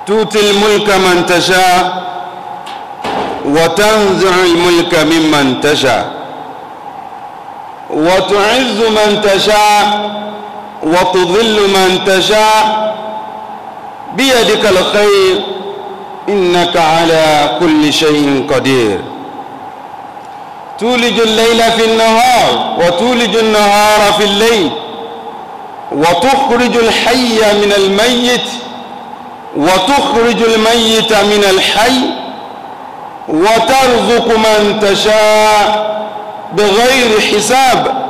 تؤتي الملك من تشاء وتنزع الملك ممن تشاء وتعز من تشاء وتضل من تشاء بيدك الخير إنك على كل شيء قدير تولج الليل في النهار وتولج النهار في الليل وتخرج الحي من الميت وتخرج الميت من الحي وترزق من تشاء بغير حساب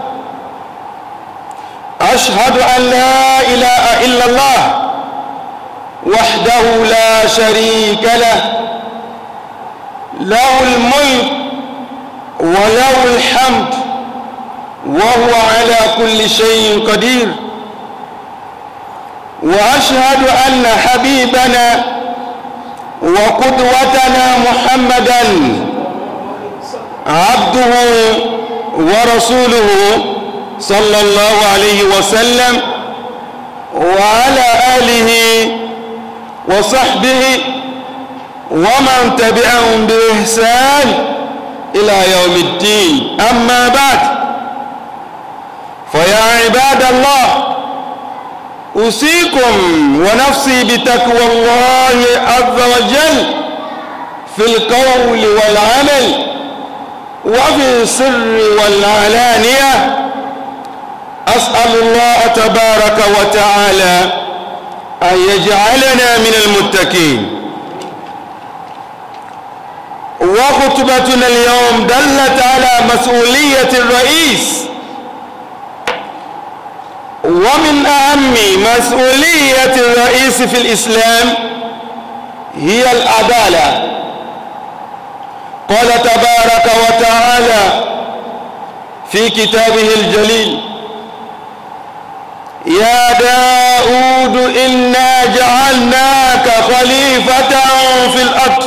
أشهد أن لا إله إلا الله وحده لا شريك له له الملك وله الحمد وهو على كل شيء قدير وأشهد أن حبيبنا وقدوتنا محمدا عبده ورسوله صلى الله عليه وسلم وعلى آله وصحبه ومن تبعهم بإحسان إلى يوم الدين أما بعد فيا عباد الله أوصيكم ونفسي بتقوى الله عز وجل في القول والعمل وفي السر والعلانية أسأل الله تبارك وتعالى أن يجعلنا من المتقين وخطبتنا اليوم دلت على مسؤولية الرئيس ومن أهم مسؤولية الرئيس في الإسلام هي العدالة قال تبارك وتعالى في كتابه الجليل يا داود إنا جعلناك خليفة في الأرض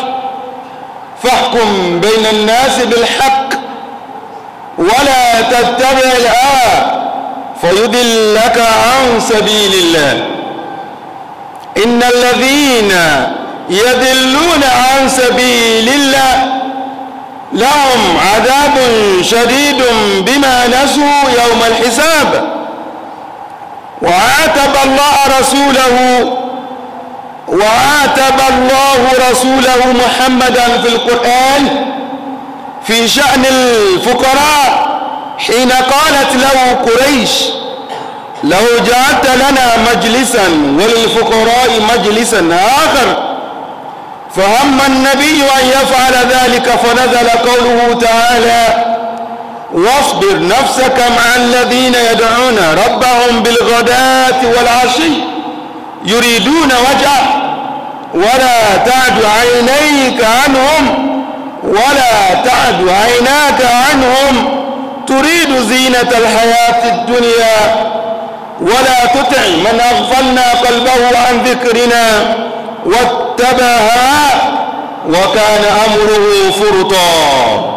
فاحكم بين الناس بالحق ولا تتبع الهوى فيضلك عن سبيل الله إن الذين يضلون عن سبيل الله لهم عذاب شديد بما نسوا يوم الحساب وعاتب الله رسوله وعاتب الله رسوله محمدا في القرآن في شأن الفقراء حين قالت له قريش لو جعلت لنا مجلسا وللفقراء مجلسا آخر فهم النبي أن يفعل ذلك فنزل قوله تعالى واصبر نفسك مع الذين يدعون ربهم بالغداة والعشي يريدون وجهه ولا تعد عينيك عنهم ولا تعد عيناك عنهم تريد زينة الحياة الدنيا ولا تطع من أغفلنا قلبه عن ذكرنا واتبع وكان أمره فرطا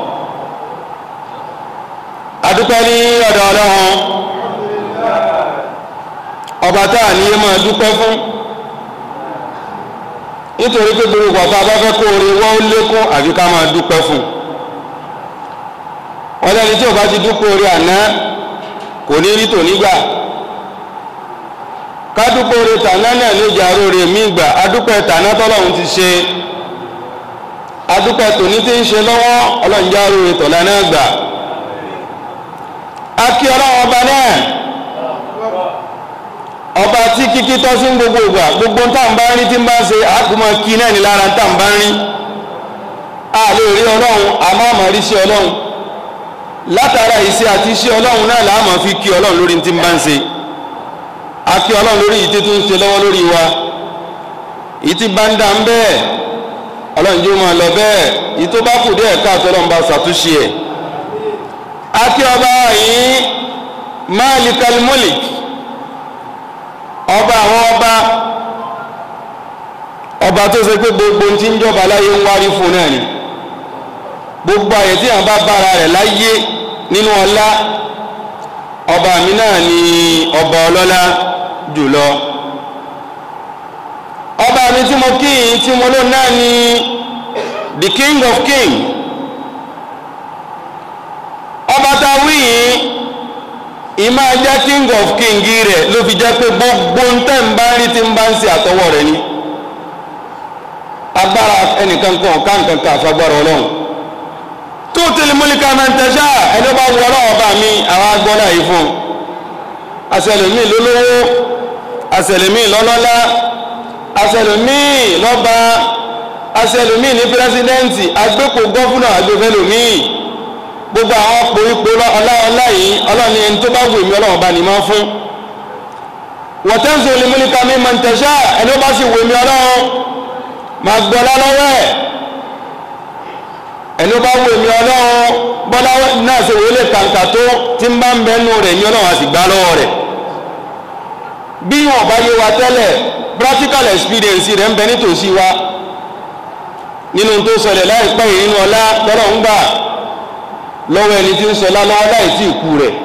adúpẹ́ ní ọ̀dọ̀ ọlọ́run ọba táà ní yé máa dúpẹ́ fún nítorí pé gbogbo ọ̀pá bá fẹ́ kó orí wọ́n ó lékún àfi ká máa dúpẹ́ fún wọ́n lẹ́ni tí ò bá ti dúpẹ́ orí àná kò ní rí tònígbà ká dúpẹ́ orí tàná náà ló jà róore mí gbà adúpẹ́ tàná tọ́lọ́run ti ṣe adúpẹ́ tòní tí ń ṣe lọ́wọ́ ọlọ́run já róore tọ̀lá náà gbà akí ọlọ́run ọba náà ọba tí kíkí tọ́ sí gbogbo ìgbà gbogbo tá à ń bá rí tí ń bá ṣe àkùmọ̀ kí náà ní lára tá à ń bá rí a lè rí ọlọ́run àmọ́ àmọ́ rí sí ọlọ́run látara ìṣe àti iṣẹ́ ọlọ́run náà làá máa fi kí ọlọ́run lórí tí ń bá ń ṣe akí ọlọ́run lórí ìtí tó ń ṣe lọ́wọ́ lórí wa ìtí bá ń dá ń bẹ́ẹ̀ ọlọ́run jẹ́ máa lọ bẹ́ẹ̀ ìtó bá kù díẹ̀ káàtó ọlọ́run bá ṣàtúnṣe ẹ̀ akí ọba yìí Malikal Mulk ọba àwọn ọba ọba tó ṣe pé gbogbo tí ń jọba láyé ń wárí fún náà ni gbogbo àyè tí àwọn bá bára rẹ̀ láyé nínú ọlá ọba mi náà ni ọba ọlọ́lá jùlọ ọba mi tí tí mo kí yìí tí mo lò náà ni the king of king ọba tá a wí yìí ìmá jẹ́ king of king rẹ̀ ló fi jẹ́ pé gbogbo ń tẹ́ ń bá rí tí ń bá ń ṣe àtọwọ́ rẹ̀ ni agbára ẹnìkan kan ọ̀ká nǹkan kan àfagbára ọlọ́run tó tẹ̀lé múlíkà máa ń tẹ̀sà ẹni bá wọ ọlọ́run bá mi àwọn agbọ́nà yìí fún un asẹlẹ̀mí lólówó asẹlẹ̀mí lọ́lọ́lá asẹlẹ̀mí lọ́ba asẹlẹ̀mí ní pírẹsidẹ́ǹtì agbépo gọ́fúnà agbèfẹ́lòmí gbogbo àwọn ọ̀pọ̀ ipò ọláọlá yìí ọlọ́ni ẹni tó bá wù mí ọlọ́run bá ní máa fún wọ̀tẹ́ǹsì olùmúlíkà mi máa ń tẹ̀sà ẹni bá sì wù mí ọlọ́run máa gbọ́lá lọ́wọ́ ẹ̀ ẹni bá wù mí ọlọ́run bọ́lá náà ṣe wọlé kàǹkà tó tí ń bá ń bẹ́nu rẹ̀ ní ọlọ́run àti gbá lọ́wọ́ rẹ̀ bí wọn bá yé wa tẹ́lẹ̀ practical experience rẹ̀ ń bẹ nítòsí wa nínú tó ṣẹlẹ̀ láìpẹ́ yìí nínú ọlá tọ́lọ̀ ń gbà lọ́wọ́ ẹni tí ń sọ lálọ́wọ́ láì tí ìkú rẹ̀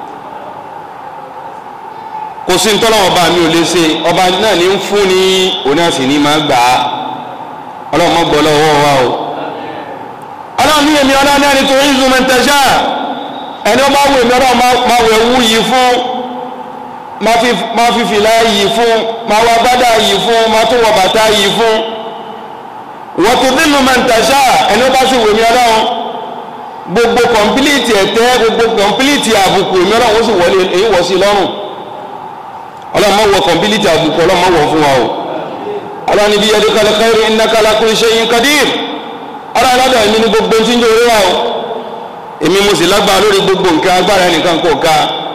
kò sí tọ́lọ̀ ọba mi ò lè ṣe ọba náà ní ń fún ní òun àti ní máa gbà á ọlọ́run mọ́ gbọ́ lọ́wọ́ wa o ọlọ́run ní èmi ọlọ́run náà ní torí ìzùmọ̀ntẹ́ṣà ẹni ó bá wù mí ọlọ́run máa wẹ̀ wú yìí fún máa fi fìlà yìí fún máa wọ bádà yìí fún máa tún wọ bàtà yìí fún wọ́n tó dínú mọ̀ntẹ́ṣà ẹni ó bá sì wù mí ọlọ́run gbogbo kọ̀mpilíìtì ẹ̀tẹ́ gbogbo kọ̀mpilíìtì àbùkù èmi ọlọ́run ó sì wọlé èyí wọ̀ sí lọ́rùn ọlọ́run máa wọ kọ̀mpilíìtì àbùkù ọlọ́run máa wọ̀ fún wa o ọlọ́run níbi yẹ́dí kálẹ̀ khairu innaka ala kulli shay'in qadir ọlọ́run lọ́dọ̀ èmi ní gbogbo tí ń jẹ́ orí wa o èmi mo sì lágbára lórí gbogbo nǹkan agbára ẹnìkan kò ká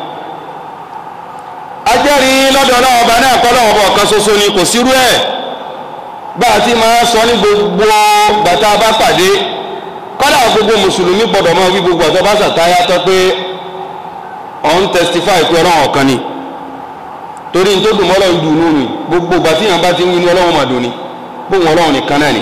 ajẹ́rìí lọ́dọ̀ ọlọ́run ọba náà kọ́ lọ́wọ́ ọba ọ̀kan ṣoṣo ni kò sírú ẹ̀ bá a ti máa sọ ní gbogbo bàtà bá pàdé kọ́lá gbogbo mùsùlùmí gbọ́dọ̀ máa wí gbogbo ọ̀tọ́ bá sàtáyà tọ́ pé ọ̀n testify pé ọlọ́run ọ̀kan ni torí ní tó dùn mọ́ ọlọ́run dùn nínú gbogbo ìgbà tí yàn bá ti ń wí ní ọlọ́run màdùn ni bóun ọlọ́run nìkan náà ni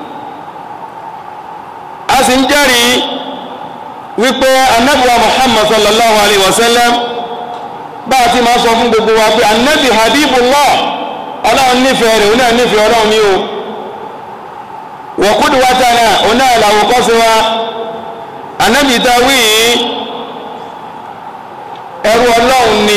a sì ń jẹ́rìí wípé anábìwa muhammad sallallahu alayhi wa sallam bá a ti máa sọ fún gbogbo wa pé anábì habibullah ọlọ́run nífẹ̀ẹ́ rẹ̀ òun náà nífẹ̀ẹ́ ọlọ́run ní o wa qudwatana òun náà làwọn kọ́ sí wa anábì ta wí ẹrú ọlọ́run ni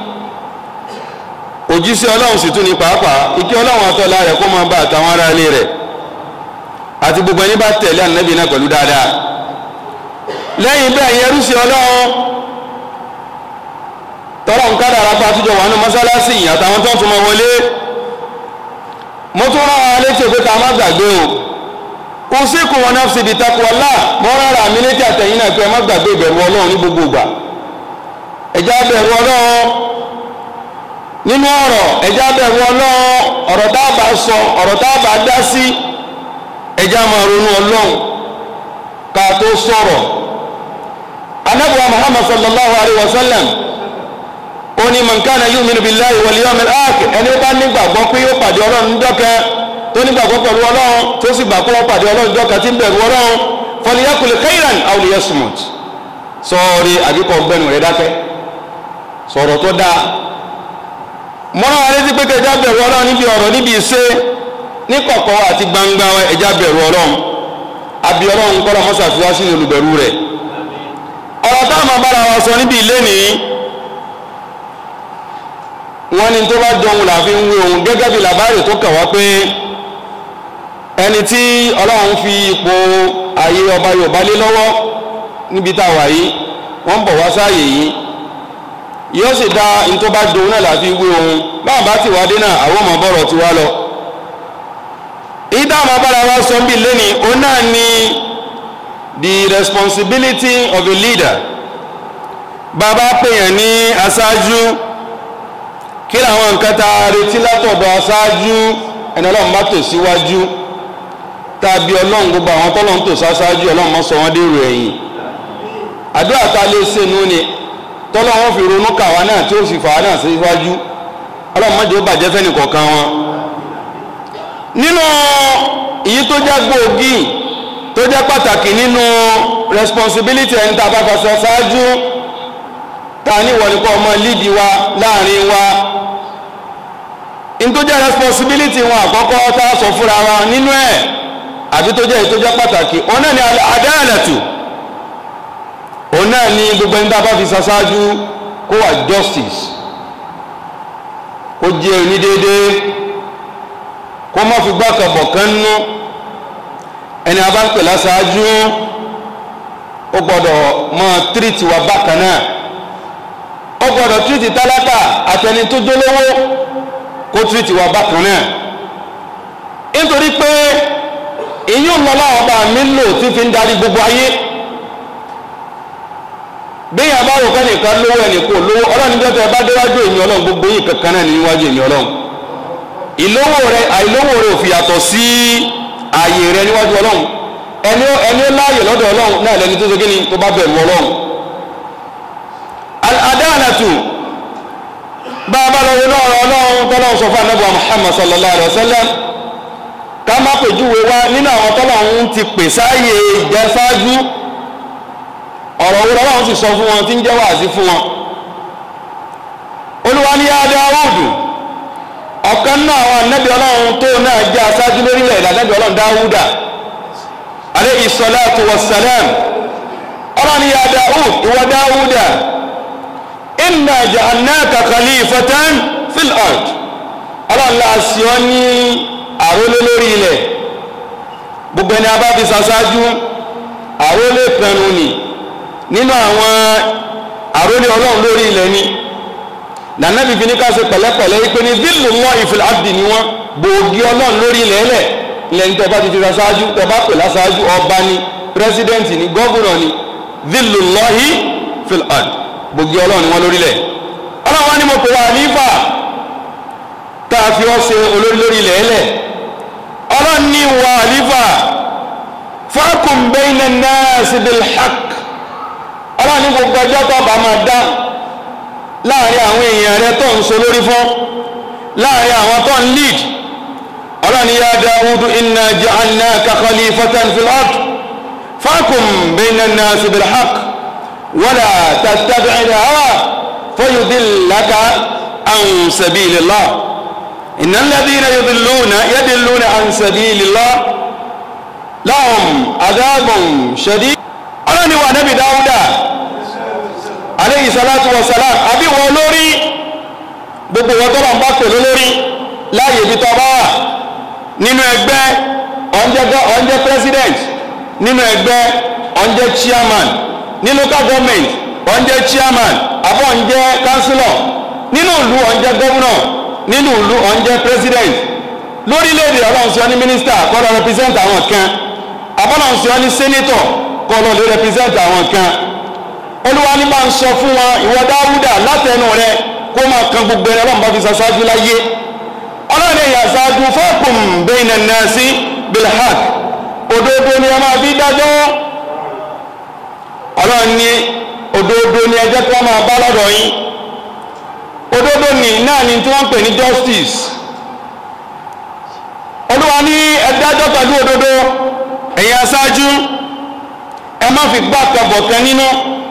òjíṣẹ́ ọlọ́run sì tún ní pàápàá ìkẹ́ ọlọ́run àtọ́lá rẹ̀ kó máa bá àtàwọn ará ilé rẹ̀ àti gbogbo ẹni bá tẹ̀lé ànábì náà pẹ̀lú dáadáa lẹ́yìn bẹ́ẹ̀ yẹn rúṣì ọlọ́run tọ́lọ̀ ń kádà ara pa àtújọ wà nínú mọ́sálásì yìí àtàwọn tó ń tún mọ wọlé mo tún rán ara létí pé ká má gbàgbé o kò sí kù wọn náà síbi takò ọlá mo rárá mi létí àtẹ̀yìn náà pé ẹ má gbàgbé ìbẹ̀rù ọlọ́run ní gbogbo ìgbà ẹ̀já bẹ̀rù ọlọ́run nínú ọ̀rọ̀ ẹ̀já bẹ̀rù ọlọ́run ọ̀rọ̀ tá a bá sọ ọ̀rọ̀ tá a bá dá sí ẹjá máa ronú ọlọ́run ká tó sọ̀rọ̀ anábùwà muhammad sallallahu alayhi wa sallam ó ní man kana yu'minu billahi wal yawmil akhir ẹni bá nígbàgbọ́ pé yóò pàdé ọlọ́run dọ́kẹ́ tó nígbàgbọ́ pẹ̀lú ọlọ́run tó sì gbà pé wọ́n pàdé ọlọ́run dọ́kẹ́ tí ń bẹ̀rù ọlọ́run falyaqul khayran aw liyasmut sọ́ọ̀rì àbíkọ́ gbẹ́nu rẹ̀ dákẹ́ sọ̀rọ̀ tó dáa mọ́nà wa létí pé kẹjá bẹ̀rù ọlọ́run níbi ọ̀rọ̀ níbi ìṣe ní kọ̀kọ̀ àti gbangba ẹja bẹ̀rù ọlọ́run àbí ọlọ́run kọ́lọ́ mọ́sà fi wá sínú olùbẹ̀rù rẹ̀ ọ̀rọ̀ táwọn máa bára wa sọ níbi ilé ní wọ́n ní tó bá jọun làfi ń wé ohun gẹ́gẹ́ bí làbárè tó kà wá pé ẹni tí ọlọ́run fi ipò ayé ọba yorùbá lé lọ́wọ́ níbi tá a wà yìí wọ́n ń bọ̀ wá sáàyè yìí yóò sì dá ní tó bá jọun náà làfi wé ohun báwọn bá ti wá dé náà àwọn ọmọ bọ̀rọ̀ ti wá lọ ìdá àwọn abára wa sọ bí lẹ́ni ó náà ni the responsibility of a leader bàbá pèèyàn ní aṣáájú kí làwọn nǹkan tá a retí látọ̀dọ̀ aṣáájú ẹni ọlọ́run bá tò síwájú tàbí ọlọ́run gbogbo àwọn tọ́lọ́run tò sáṣáájú ọlọ́run mọ́ sọ wọ́n dèrò ẹ̀yìn àdúrà tá a lè ṣe nù ni tọ́lọ́run fi ronú kàwá náà tí ó sì fà á náà síwájú ọlọ́run mọ́jọ́ bàjẹ́ fẹ́ni kọ̀ọ̀kan wọn nínú èyí tó jẹ́ gbòógì tó jẹ́ pàtàkì nínú responsibility ẹni tá a bá fàṣọ ṣáájú tá a ní ìwọ̀nìkọ́ ọmọ lídìí wa láàrin wa in tó jẹ́ responsibility wọn àkọ́kọ́ tá a sọ fúnra wa nínú ẹ̀ àbí tó jẹ́ èyí tó jẹ́ pàtàkì òun náà ni adalatu òun náà ni gbogbo ẹni tá a bá fi ṣaṣáájú kó wà justice kó jẹ́ onídéédéé kó má fi gbàkàbọ̀ kan nú ẹni a bá ń pè láṣáájú ó gbọ́dọ̀ máa tírìtì wa bákan náà ó gbọ́dọ̀ tírìtì tálákà àtẹni tó jólówó kó tírìtì wa bákan náà nítorí pé èyí ò lọ́lá ọba mi lò tí fi ń darí gbogbo ayé bẹ́ẹ̀ yà bá rò kọ́ nìkan lówó ẹnìkan lówó ọlọ́run níjọ́ tẹ bá déwájú èmi ọlọ́run gbogbo yìí kankan náà níwájú èmi ọlọ́run ìlówó rẹ àìlówó rẹ ò fi yàtọ̀ sí ààyè rẹ níwájú ọlọ́run ẹni ó ẹni ó láàyè lọ́dọ̀ ọlọ́run náà lẹni tó ṣe kíni tó bá bẹ̀rù ọlọ́run al-adalatu bá a bá lọ wọlé ọ̀rọ̀ ọlọ́run tọ́lọ́run sọ fún anábọ̀ Muhammad sallallahu alayhi wa sallam ká má pèjúwe wá nínú àwọn tọ́lọ́run ti pè sáàyè ìjẹsáájú ọ̀rọ̀ wo lọ́wọ́ sì sọ fún wọn tí ń jẹ́ wàásí fún wọn olúwa ní yá dáwùdù ọ̀kan náà àwọn anábì ọlọ́run tó náà jẹ́ aṣáájú lórílẹ̀ èdè anábì ọlọ́run dáwùdà alayhi salatu wassalam ọlọ́run ní yá dáwùd ìwọ dáwùdà inna ja'alnaka khalifatan fil ard ọlọ́run láàṣì ọ ní àrólé lórí ilẹ̀ gbogbo ẹni abá fi ṣaṣáájú àrólé pẹ̀rù ni nínú àwọn àrólé ọlọ́run lórí ilẹ̀ ni nànàbí fi ní ká ṣe pẹ̀lẹ́pẹ̀lẹ́ wípé ní zillullahi fil ardi ni wọ́n gbòógì ọlọ́run lórí ilẹ̀ ẹlẹ̀ ilẹ̀ ní tẹ́bá ti fi ṣaṣáájú tẹ́bá pè láṣáájú ọba ni pírẹsidẹ́ǹtì ni gọ́vùnà ni zillullahi fil ardi gbòógì ọlọ́run ni wọ́n lórí ilẹ̀ ọlọ́run wá ní mo pè wá nífà tá a fi ọ́ ṣe olórí lórí ilẹ̀ ẹlẹ̀ ọlọ́run ní wà nífà fahkum bayna an-nas bil haqq ọlọ́run ní gbogbo ọjọ́ tó bá máa dá láàrin àwọn èèyàn rẹ tó ń so lórí fún láàrin àwọn tó ń lead ọlọ́run ya Dawudu inna ja'alnaka khalifatan fil ard fahkum bayna an-nas bil haqq wala tattabi'il hawa fayudillaka an sabilillah innal ladhina yudilluna yadilluna an sabilillah lahum adhabun shadid ọlọ́run ni wà Nabi Dawuda aleyhi salatu wa salam àbí wọn lórí gbogbo wọn tó bá ń bá pẹ̀lú lórí láàyè ibi tó bá wà nínú ẹgbẹ́ ọ̀njẹ́ president nínú ẹgbẹ́ ọ̀njẹ́ chairman ní local government ọ̀njẹ́ chairman àbọ̀ ọ̀njẹ́ councillor nínú ìlú ọ̀njẹ́ governor nínú ìlú ọ̀njẹ́ president lórílẹ̀‐èdè ọlọ́run sí ọ ní minister kọ́ lọ represent àwọn kan àbọ̀lọ́run sí ọ ní senator kọ́ lọ lè represent àwọn kan olúwa ní bá ń sọ fún wọn ìwọ dáwúdà látẹnu rẹ kó máa kan gbogbo ẹni ọlọ́run bá fi ṣaṣáájú láyé ọlọ́run èèyàn ṣáájú fọ́ọ̀kùn bayna an-nasi bil-haqq òdodo ni ẹ máa fi dájọ́ ọlọ́run ní òdodo ni ẹjẹ́ tí wọ́n máa bá lọ́dọ̀ yín òdodo ni náà ni tí wọ́n ń pè ní justice olúwa ní ẹ dájọ́ pẹ̀lú òdodo ẹ̀yin aṣáájú ẹ má fi gbá kabọ̀ kan nínú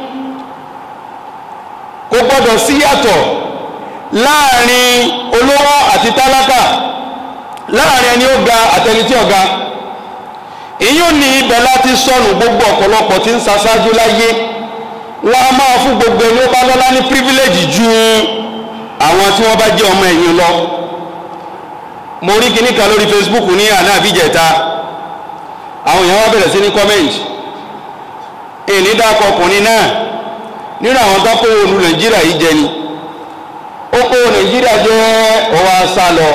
kò gbọdọ̀ sí yàtọ̀ láàrin olówó àti tálákà láàrin ẹni ó ga àtẹni tí ó ga èyí ò ní ibẹ̀ láti sọnù gbogbo ọ̀pọ̀lọpọ̀ tí ń ṣaṣáájú láyé wọ́n á máa fún gbogbo ẹni ó bá lọ́lá ní pírífílẹ́jì ju àwọn tí wọ́n bá jẹ́ ọmọ ẹ̀yìn lọ mo rí kíní kan lórí Facebook ní àná àbíjẹta àwọn èèyàn wá bẹ̀rẹ̀ sí ní kọ́mẹ́ǹtì èyí dákọ̀ ọkùnrin náà nínú àwọn tó kó olú nàìjíríà yìí jẹ ni ó kó nàìjíríà jẹ ọwọ́ sá lọ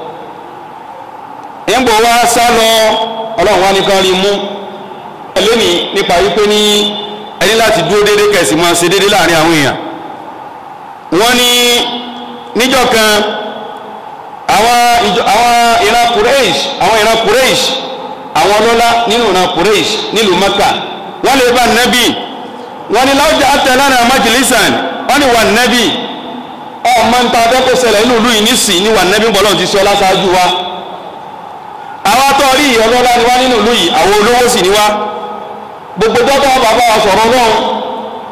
ìgbò wa sá lọ ọlọ́run wá nìkan rí mú lónìí nípa wípé ní ẹni láti dúró déédéé kẹsì máa ṣe déédéé láàrin àwọn èèyàn wọ́n ní níjọ́ kan àwọn ìjọ àwọn ìran kureish àwọn ìran kureish àwọn ọlọ́lá nínú ìran kureish nílùú mẹ́kà wọ́n lè bá nẹ́bí wọ́n ní láwùjọ àtẹ̀lánà májìlísàn wọ́n ní wà nẹ́bí ọmọ ń ta abẹ́kọ̀ ṣẹlẹ̀ nínú ìlú yìí nísìn ní wà nẹ́bí bọ́lọ̀ ti sọ lásáájú wa àwọn atọ́ rí ọlọ́lá ni wá nínú ìlú yìí àwọn olówó sì ni wá gbogbo dọ́tọ̀ bàbá wa sọ̀rọ̀ náà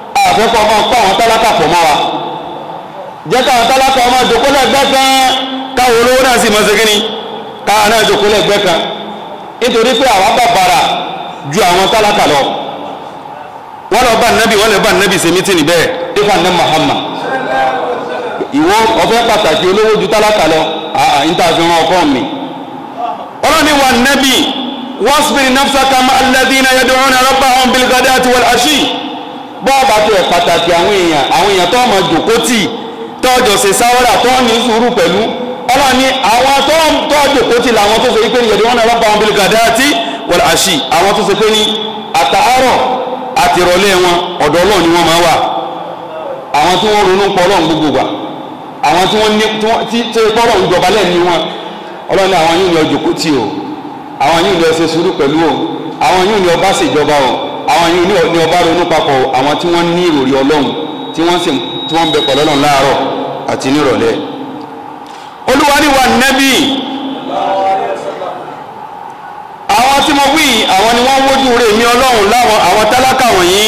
àfẹ́kọ̀ ọmọ pa àwọn tálákà pọ̀ mọ́ wa jẹ́ káwọn tálákà ọmọ ìdókòlẹ̀ gbẹ́ kan káwọn olówó náà sì máa ṣe kíni káwọn náà jòkó lẹ́gbẹ̀ẹ́ kan nítorí pé àwa bàbàrà ju àwọn tálákà lọ wọ́n lọ bá nẹ́bì wọ́n lè bá nẹ́bì ṣe mítìnì bẹ́ẹ̀ ifá ní Muhammad ìwọ ọ̀fẹ́ pàtàkì olówó ju tálákà lọ àà níta fi ràn ọkọ mi ọlọ́ni wa nẹ́bì wasbir nafsaka ma alladhina yad'una rabbahum bil ghadati wal ashi bọ́ọ̀bà tó ẹ̀ pàtàkì àwọn èèyàn àwọn èèyàn tó ọmọ jòkó tì tọ́jọ́ ṣe sáwọ́rà tó ní sùúrù pẹ̀lú ọlọ́ni àwọn tó jòkó tì làwọn tó ṣe pé ní yad'una rabbahum bil ghadati wal ashi àwọn tó ṣe pé ní àtàárọ̀ àti ìrọ̀lẹ́ wọn ọ̀dọ̀ Ọlọ́run ni wọ́n máa wà àwọn tí wọ́n ronú pọ̀ Ọlọ́run gbogbo gbà àwọn tí wọ́n ní tí tí pọ́rọ̀ ń jọba lẹ́nu wọn Ọlọ́run ní àwọn yìí ní ọjọ́ kó tì o àwọn yìí ní ọṣẹ sùúrù pẹ̀lú o àwọn yìí ní ọba ṣèjọba o àwọn yìí ní ọba ronú papọ̀ o àwọn tí wọ́n ní ìròrí Ọlọ́run tí wọ́n sì tí wọ́n bẹ pẹ̀lú Ọlọ́run láàárọ̀ àti nírọ̀lẹ́ Olúwa ní wa nẹ́bí àwọn tí mo wí àwọn ni wọ́n wójú rẹ̀ mí ọlọ́run láwọn àwọn tálákà wọ̀nyí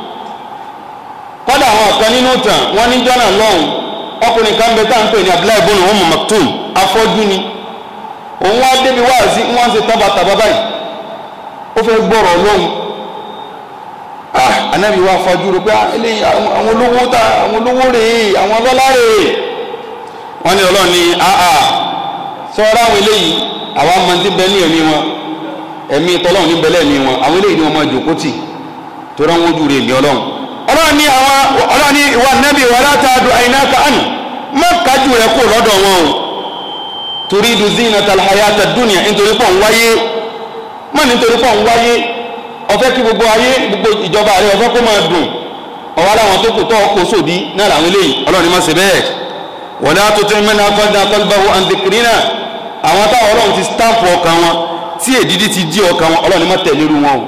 kọ́dà àwọn ọ̀kan nínú tàn wọ́n ní jọ́nà lọ́hùn ọkùnrin kan bẹ táà ń pè ní Abdullahi ibn Umm Maktum afọ́jú ni òun wá débi wá sí wọ́n ṣe tọ́ba tàbá báyìí ó fẹ́ gbọ́rọ̀ lọ́hùn ah anábì wá fọ́jú rẹ̀ pé eléyìí àwọn olówó ta àwọn olówó rèé àwọn ọlọ́lá rèé wọ́n ní ọlọ́run ní àà sọ́ra àwọn eléyìí àwọn amọ̀ntí bẹ ní ẹ̀mí wọn ẹ̀mí tọ́lọ́run ní bẹ̀lẹ̀ ní wọn àwọn eléyìí ni wọ́n máa jòkó tì tó rán wójú rẹ̀ ní ọlọ́run ọlọ́run ní àwọn ọlọ́run ní ìwà nẹ́bí wà látàdù àyínáka àná má kájú rẹ̀ kó lọ́dọ̀ wọn o torí du zinata alhayata dunya nítorí pọ̀ ń wáyé má nítorí pọ̀ ń wáyé ọ̀fẹ́ kí gbogbo ayé gbogbo ìjọba rẹ̀ ọ̀fẹ́ kó máa dùn ọ̀wá láwọn tó kù tọ́ kó sòdí náà làwọn eléyìí ọlọ́run ní má ṣe bẹ́ẹ̀ wala tuti' man aghfalna qalbahu an dhikrina àwọn táwọn ọlọ́run ti stamp ọkàn wọn tí èdìdí ti jí ọkàn wọn ọlọ́run má tẹ̀lé irú wọn o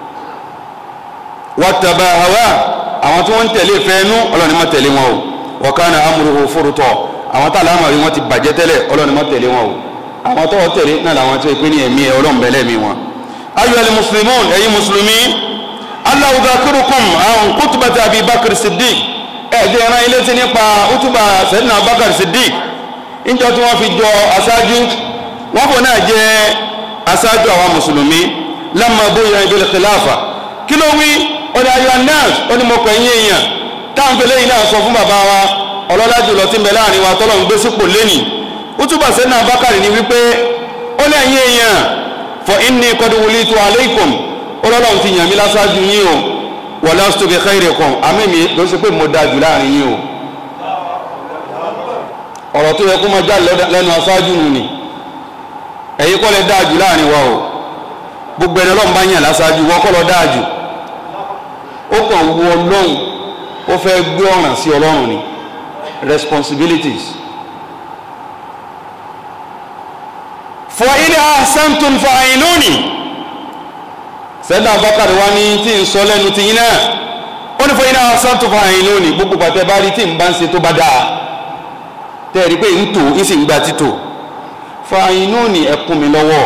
wattaba hawa àwọn tí wọ́n ń tẹ̀lé fẹ́ẹ́nú ọlọ́run má tẹ̀lé wọn o wa kana amruhu furta àwọn tá àlámà rí wọn ti bàjẹ́ tẹ́lẹ̀ ọlọ́run má tẹ̀lé wọn o àwọn tó wọ́n tẹ̀lé náà làwọn tí ó pé ní ẹ̀mí ẹ̀ ọlọ́run bẹ̀lẹ̀ mi wọn. ayyuhal muslimun ẹ̀yin mùsùlùmí allah udhakirukum an kutubati abi bakr siddiq ẹ̀ẹ́dẹ́ ẹran ilé tí nípa utuba sayyidina abubakar siddiq níjọ tí wọ́n fi jọ aṣáájú wọ́n kò náà jẹ́ aṣáájú àwọn mùsùlùmí lamma bóyá bil khilafa kí ló wí ọdẹ ayọ̀ nas ó ní mo pẹ̀ yín èèyàn táwọn fẹlẹ́ yìí náà sọ fún bàbá wa ọlọ́lá jùlọ tí ń bẹ láàrin wa tọ́lọ̀ ń gbé sípò lẹ́nì utuba sayyidina abubakar ni wípé ó lẹ́yìn èèyàn fa inni qad wulitu alaykum ọlọ́lọ́run ti yàn mí láṣáájú yín o walastu bi khairikum àmì mi ló ṣe pé mo dáa jù láàrin yín o ọ̀rọ̀ tó yẹ kó máa já lẹ́nu aṣáájú nù ni ẹ̀yin kọ́ lẹ dáa jù láàrin wa o gbogbo ẹni ọlọ́run bá yàn láṣáájú wọ́n kọ́ lọ dáa jù ó kàn wọ ọlọ́run ó fẹ́ gbé ọ̀ràn sí ọlọ́run ni responsibilities fa in ahsantum fa ainuni sẹ́dá abakari wa ní tí ń sọ lẹ́nu ti yín náà ó ní fún yín náà sáńtò fún àyìn lónìí gbogbo pàtẹ bá rí tí ń bá ń ṣe tó bá dáa tẹ́ ẹ rí pé ń tò ń sì ń gba títò fún àyìn lónìí ẹ kún mi lọ́wọ́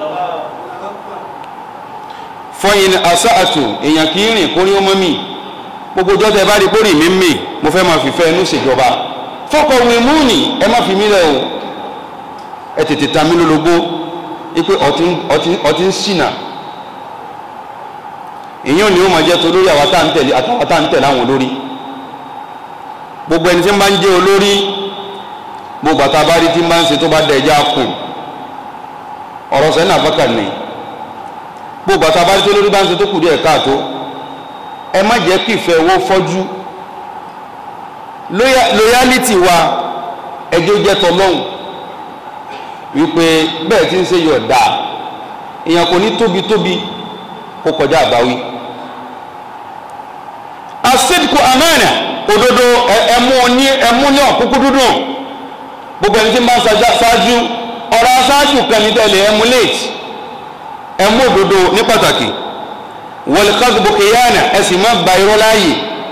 fún yín asáàtù èèyàn kì í rìn kórí ọmọ mi gbogbo ọjọ́ tẹ́ bá rí kórì mi mì mo fẹ́ máa fìfẹ́ inú ṣèjọba fọkọ̀wé múùnì ẹ má fi mí lẹ̀ o ẹ tètè ta mí lólobó wípé ọtí ń ṣìnà èyàn ni ó máa jẹ́ tó lórí àwọn tá ń tẹ̀lé àtàwọn tá ń tẹ̀lé àwọn olórí gbogbo ẹni tí ń bá ń jẹ́ olórí gbogbo àtà bá rí tí ń bá ń ṣe tó bá dẹ̀ ẹja kùn ọ̀rọ̀ sẹ́ni àbákà ni gbogbo àtà bá rí tó lórí bá ń ṣe tó kù díẹ̀ káàtó ẹ má jẹ́ kí ìfẹ́ owó fọ́jú loyality wa ẹjọ́ jẹ́ tọlọ́hùn wípé bẹ́ẹ̀ tí ń ṣe yọ̀ dáa èèyàn kò ní tóbi tóbi kó kọjá àbáwí asídìkù amánà òdodo ẹmú ní ẹmú ní ọ̀kúkú dúdùn gbogbo ẹni tí máa ń ṣáájú ọ̀rọ̀ aṣáájú kan ní tẹ̀lé ẹmú late ẹmú òdodo ní pàtàkì wal kadhbu khiyana ẹ̀sìn máa gba irọ́ láàyè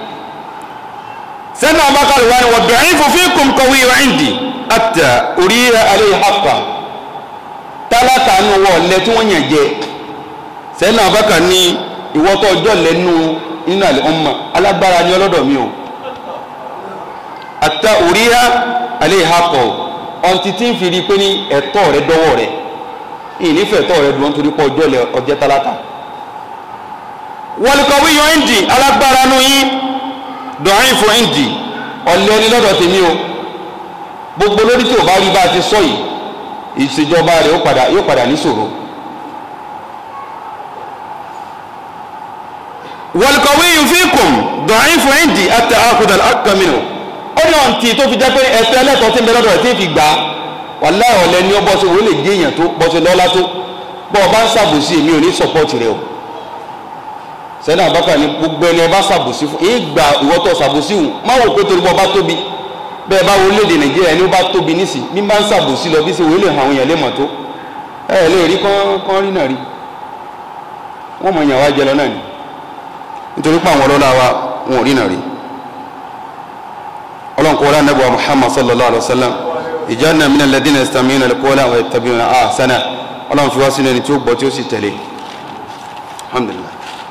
sẹ́nà abákàlù wa ni wọ́n du'ifu fikum qawiyyu 'indi hatta uriya alayhi haqqan tálákà nù wọ̀ lẹ́ tí wọ́n yàn jẹ sẹ́nà abákà ní ìwọ́tọ̀ ọjọ́ lẹ́nu nínú àlẹ́ ọmọ alágbára ní ọlọ́dọ̀ mi o àtà òríyá alẹ́ ìhàkọ̀ ọ̀ntì tí ń fi rí i pé ní ẹ̀tọ́ rẹ dọ́wọ́ rẹ ìnífẹ̀ẹ́ ẹ̀tọ́ rẹ dùn nítorí pé ọjọ́ lẹ ọjẹ́ tálákà wọlùkọ̀wé yọ ẹ́ǹdì alágbára nù yín dọ̀rin fún ẹ́ǹdì ọ̀lẹ́ ní lọ́dọ̀ tèmi o gbogbo lórí tí ò bá rí bá a ti sọ yìí ìṣèjọba rẹ̀ yóò padà yóò padà níṣòro wọlùkọ̀wé yìí fi kùn dọ̀rin fún ẹ́ǹdì àti àkùdà àkàmìnà ó ní ọ̀ǹtì tó fi jẹ́ pé ẹ̀fẹ́ ẹlẹ́tọ̀ọ́ tí ń bẹ lọ́dọ̀ rẹ̀ tí ń fi gbà á wàlá ọ̀lẹ́ ní ọ bọ́sẹ̀ wọ́n lè gé èèyàn tó bọ́sẹ̀ lọ́lá tó bọ́ ọ bá ń ṣàbòsí èmi ò ní sọ́pọ́ọ̀tì rẹ o sẹ́nà àbákà ní gbogbo ẹni ẹ bá ṣàbòsí fún ìgbà ìwọ́tọ̀ ṣàbòsí hùn má wò pé torí bọ́ bá tóbi bẹ́ẹ̀ bá wo léde nàìjíríà ẹni ó bá tóbi nísì bí bá ń ṣàbòsí lọ bí ṣe wòye lè hàn àwọn èèyàn lè mọ̀ tó ẹ ẹ lè rí kán rí náà rí wọ́n mọ̀ èèyàn wá jẹ lọ náà ni nítorí pé àwọn ọlọ́lá wa wọn ò rí náà rí ọlọ́run kọ́ lánàá bọ̀ muhammad sallallahu alayhi wa sallam ìjánu min alladhina yastami'una al-qawla wa yattabi'una ahsana ọlọ́run fi wá sínú ẹni tí ó gbọ́ tí ó sì tẹ̀lé alhamdulillah.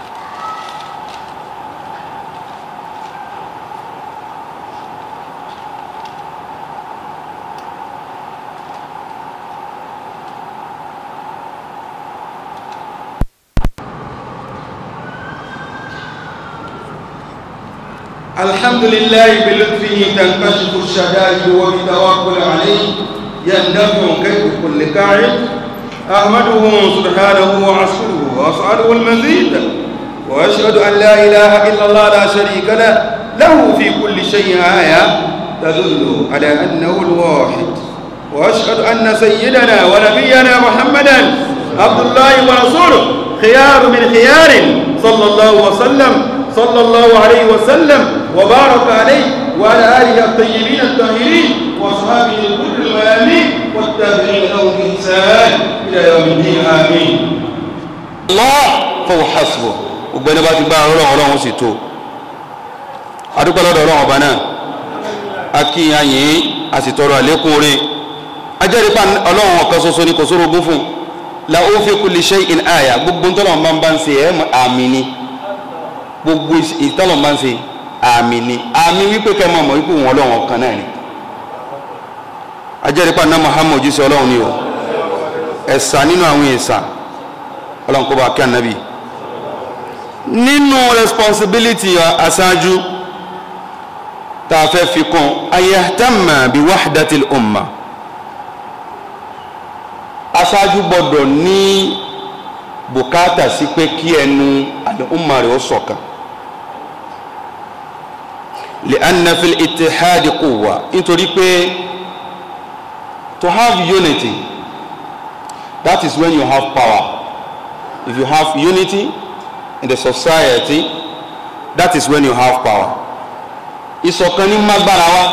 الحمد لله بلطفه تنكشف الشدائد وبتوكل عليه يندفع كيد كل كاعب أحمده سبحانه وأشكره وأسأله المزيد وأشهد أن لا إله إلا الله لا شريك له له في كل شيء آية تدل على أنه الواحد وأشهد أن سيدنا ونبينا محمدا عبد الله ورسوله خيار من خيار صلى الله وسلم صلى الله عليه وسلم وبارك عليه وعلى آله الطيبين الطاهرين وأصحابه الغر الميامين والتابعين لهم بإحسان إلى يوم الدين آمين Allah fọwọ́ hasbọ̀ ògbẹ́ni bá ti gbá ọlọ́run ọlọ́run sì tó adúpẹ́ lọ́dọ̀ ọlọ́run ọba náà a kí ayìn a sì tọrọ àlékún orí ajẹ́rìípa ọlọ́run ọ̀kan ṣoṣo ní kò sóró ogún fún la ó fi kulli shay'in àyà gbogbo ntọ́lọ̀ máa ń bá ń ṣe ẹ̀ àmì ni gbogbo ìtọ́lọ̀ máa ń ṣe àmì ni àmì wípé kẹ́ máa mọ̀ wípé wọn ọlọ́run ọ̀kan náà ni ajẹ́rìípa náà Muhammad jíṣẹ́ ọlọ́run ni o ẹ̀sà nínú àwọn ẹ̀sà ọlọ́run kó bá kí ànábì nínú responsibility aṣáájú tá a fẹ́ fi kún ayahtamma bi wahdatil umma aṣáájú gbọ́dọ̀ ní bùkátà sí pé kí ẹnu al-umma rẹ̀ ó ṣọ̀kan li'anna fil ittihadi quwwa nítorí pé to have unity that is when you have power if you have unity in the society that is when you have power ìṣọ̀kan ní mágbára wa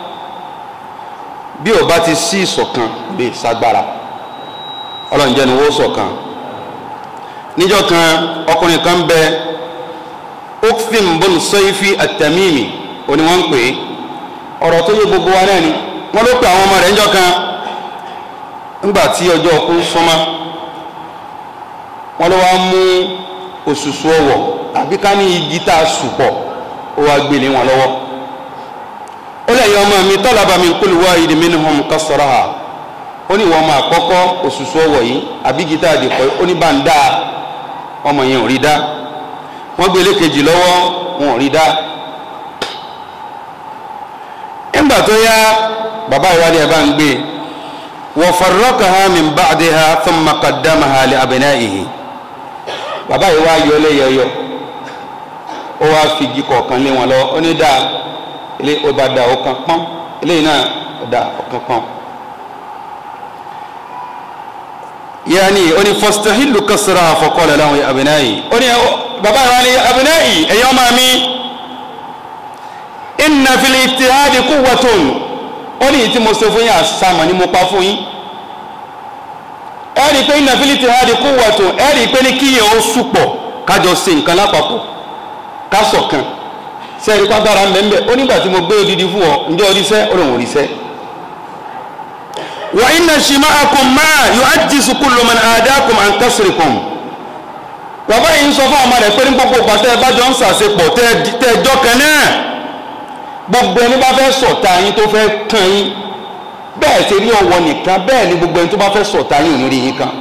bí ó bá ti sí ìṣọ̀kan bí ìsagbára ọlọ́run jẹ́ ni wọ́n ṣọ̀kan níjọ́ kan ọkùnrin kan bẹ okfim bọ́n sọ́yífì àtẹ̀mímì òní wọ́n ń pè é ọ̀rọ̀ tó yé gbogbo wa náà ni wọ́n ló pe àwọn ọmọ rẹ̀ níjọ́ kan ńgbà tí ọjọ́ ọkú súnmọ́ wọ́n ló wá mú òṣùṣù ọwọ̀ àbí ká ní igi tá a sùpọ̀ ó wá gbélé wọn lọ́wọ́ ó lẹ́yìn ọmọ mi talaba min kulli wahidin minhum kasraha ó ní ìwọ ọmọ àkọ́kọ́ òṣùṣù ọwọ̀ yìí àbí igi tá a dìpọ̀ ó ní bá ń dá ọmọ yẹn ò rí dá wọ́n gbélé kejì lọ́wọ́ wọn ò rí dá nígbà tó yá bàbá ìwádìí ẹ̀ bá ń gbé wa farraqaha min ba'diha thumma qaddamaha li abna'ihi bàbá yìí wá yọ lẹ́yọyọ ó wá fi igi kọ̀ọ̀kan lé wọn lọ ó ní dáa ilé ó bá da ọ̀kan pọ́n eléyìí náà ó da ọ̀kan pọ́n. yaani ó ní fastahilu kasra fa qala lahu ya abna'i ó ní bàbá yìí wá ní abna'i ẹ̀yọ́ máa mi inna fil ittihadi quwwatun ó ní tí mo ṣe fún yín àṣàmà ni mo pa fún yín ẹ̀rí pé inna fil ittihadi quwwatun ẹ̀rí pé ní kíyàn ó súpọ̀ kájọ ṣe nǹkan lápapọ̀ ká ṣọ̀kan sẹ́ẹ̀rí pàgbára mẹ́mẹ́ ó nígbà tí mo gbé odidi fún ọ ǹjẹ́ oríṣẹ́ ó lòun oríṣẹ́ wa inna shima'akum ma yu'ajjizu kullu man adakum an kasrikum bàbá yìí ń sọ fún ọmọ rẹ̀ pé ní gbogbo pàtẹ́ ẹ bá jọ ń sàṣepọ̀ tẹ́ ẹ jọ kan náà gbogbo ẹni bá fẹ́ sọ̀tà yín tó fẹ́ kàn yín bẹ́ẹ̀ ṣe rí ọwọ́ nìkan bẹ́ẹ̀ ni gbogbo ẹni tó bá fẹ́ sọ̀tá yìí ò ní rí yín kan.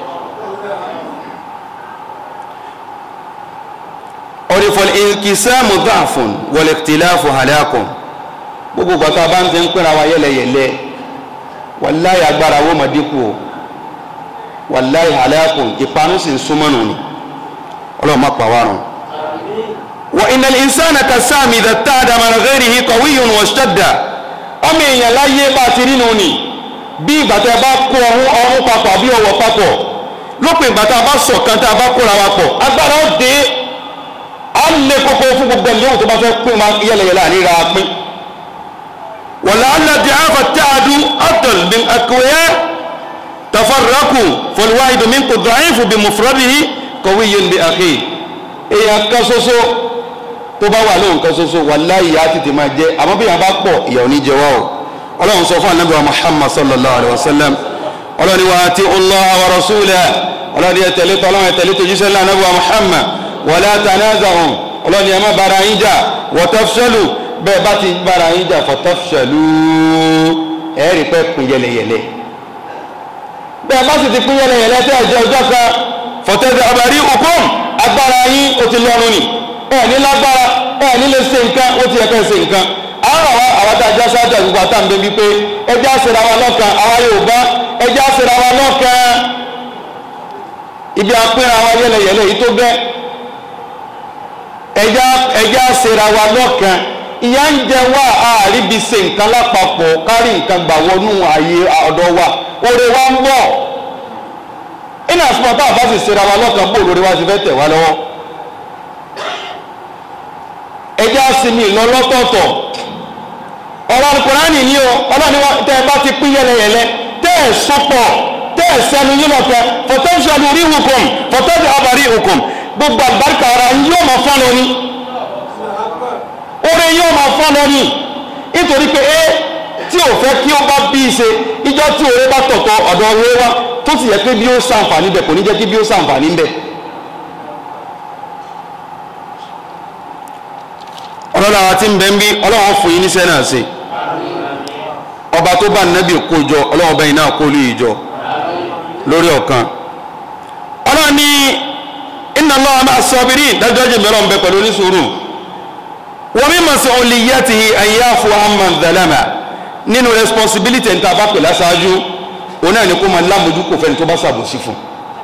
ọ̀rẹ́fọ̀lì ìkìsáàmù dáàfún wọ̀lẹ̀kìtìláàfù hàlẹ́àkùn gbogbo gbàtà bá ń fi ń pínra wa yẹlẹyẹlẹ wàláyé agbára wo mà dínkù o wàláyé hàlẹ́àkùn ìpanu sì ń súnmọ́nù ni ọlọ́run má pa wá rùn. wa innal insana kasami idha tada min ghayrihi qawiyyun washtadda ọmọ èèyàn láyé bá ti rí nù ni bí ìgbà tí a bá kó ọrún ọrún papọ̀ àbí ọwọ́ papọ̀ lópin ìgbà tí a bá ṣọ̀kan tí a bá kóra wa pọ̀ agbára ó dé a lè kókó fún gbogbo ẹni yóò tó bá fẹ́ pín ma yẹlẹyẹlẹ àníra pín wàlá aládì àfà táàdù àtọ̀l bí akọ̀wé tafarraku fọlùwáìdù min kò dàáyìnfù bí mufradihi qawiyyun bí àkè èèyàn kan ṣoṣo tó bá wà lóhùn kan ṣoṣo wàláyé á tètè máa jẹ àmọ́ bí yàn bá pọ̀ ìyàwó ní jẹ wá o ọlọ́run sọ fún anabi wa muhammad sallallahu alayhi wa sallam ọlọ́run ni wa ati allah wa rasulahu ọlọ́run yẹ tẹ̀lé tọ́lọ́run yẹ tẹ̀lé tójú sẹ́lẹ̀ anabi wa muhammad wala tanaza'u ọlọ́run yẹ má bara yín jà wa tafshalu bẹ́ẹ̀ bá ti bara yín jà fa tafshalu ẹ̀ẹ́rì pẹ́ pin yẹlẹyẹlẹ bẹ́ẹ̀ bá sì ti pin yẹlẹyẹlẹ tẹ́ ẹ̀jẹ̀ ọjọ́ kan fọ̀tẹ́dẹ̀ abàrí òkun agbára yín ó ti lọ́rùn ni ẹ̀ ní lágbára ẹ̀ ní lè ṣe nǹkan ó ti yẹ ká ṣe nǹkan àwọn àwọn àwọn tá a já sáájà gbogbo àtàǹdé bíi pé ẹjẹ́ àṣẹra wa lọ́kàn àwa Yorùbá ẹjẹ́ àṣẹra wa lọ́kàn ibi àpínra wa yẹlẹyẹlẹ yìí tó gẹ́ ẹjẹ́ àṣẹra wa lọ́kàn ìyá ń jẹ wá àríbi ṣe nǹkan lápapọ̀ kárí nǹkan gbà wọnú ààyè ọ̀dọ̀ wa oore wa ń bọ̀ iná àsopọ̀ táwọn bá sì ṣẹra wa lọ́kàn bó olórí wa ti fẹ́ tẹ̀ wá lọ́wọ́ ẹjẹ́ àsinmi ìlọlọ́tọ̀ọ̀tọ̀ ọ̀rọ̀ alukùránì ní o ọlọ́ni tẹ́ ẹ bá ti pín yẹlẹyẹlẹ tẹ́ ẹ sọpọ̀ tẹ́ ẹ sẹnu yín lọ́kẹ́ fọtẹ́sọ̀lù rí hukum fọtẹ́sọ̀ abàrí hukum gbogbo àgbàríkà ara yóò máa fọ́n lọ ní oore yóò máa fọ́n lọ ní nítorí pé ẹ tí ò fẹ́ kí ó bá bí i ṣe ìjọ tí òwe bá tọ̀tọ̀ ọ̀dọ̀ òwe wa tó sì yẹ pé bí ó sàǹfààní bẹ̀ kò ní jẹ́ kí bí ó sàǹfààní bẹ̀ ọlọ́run àwọn tí ń bẹ ń bí ọlọ́run fún yín níṣẹ́ náà ṣe ọba tó bá nẹ́bí kójọ ọlọ́run bẹ́yìn náà kó lù ìjọ lórí ọ̀kan ọlọ́run ní inna Allaha ma'a sabirin dájọ́ jẹ́ mẹ́rọ̀ ń bẹ pẹ̀lú oníṣòro wa min mas'uliyyatihi an ya'fu amman zalama nínú responsibility ń ta bá pè láṣáájú òun náà ni kó máa lámojú kò fẹ́ni tó bá ṣàbòsí fún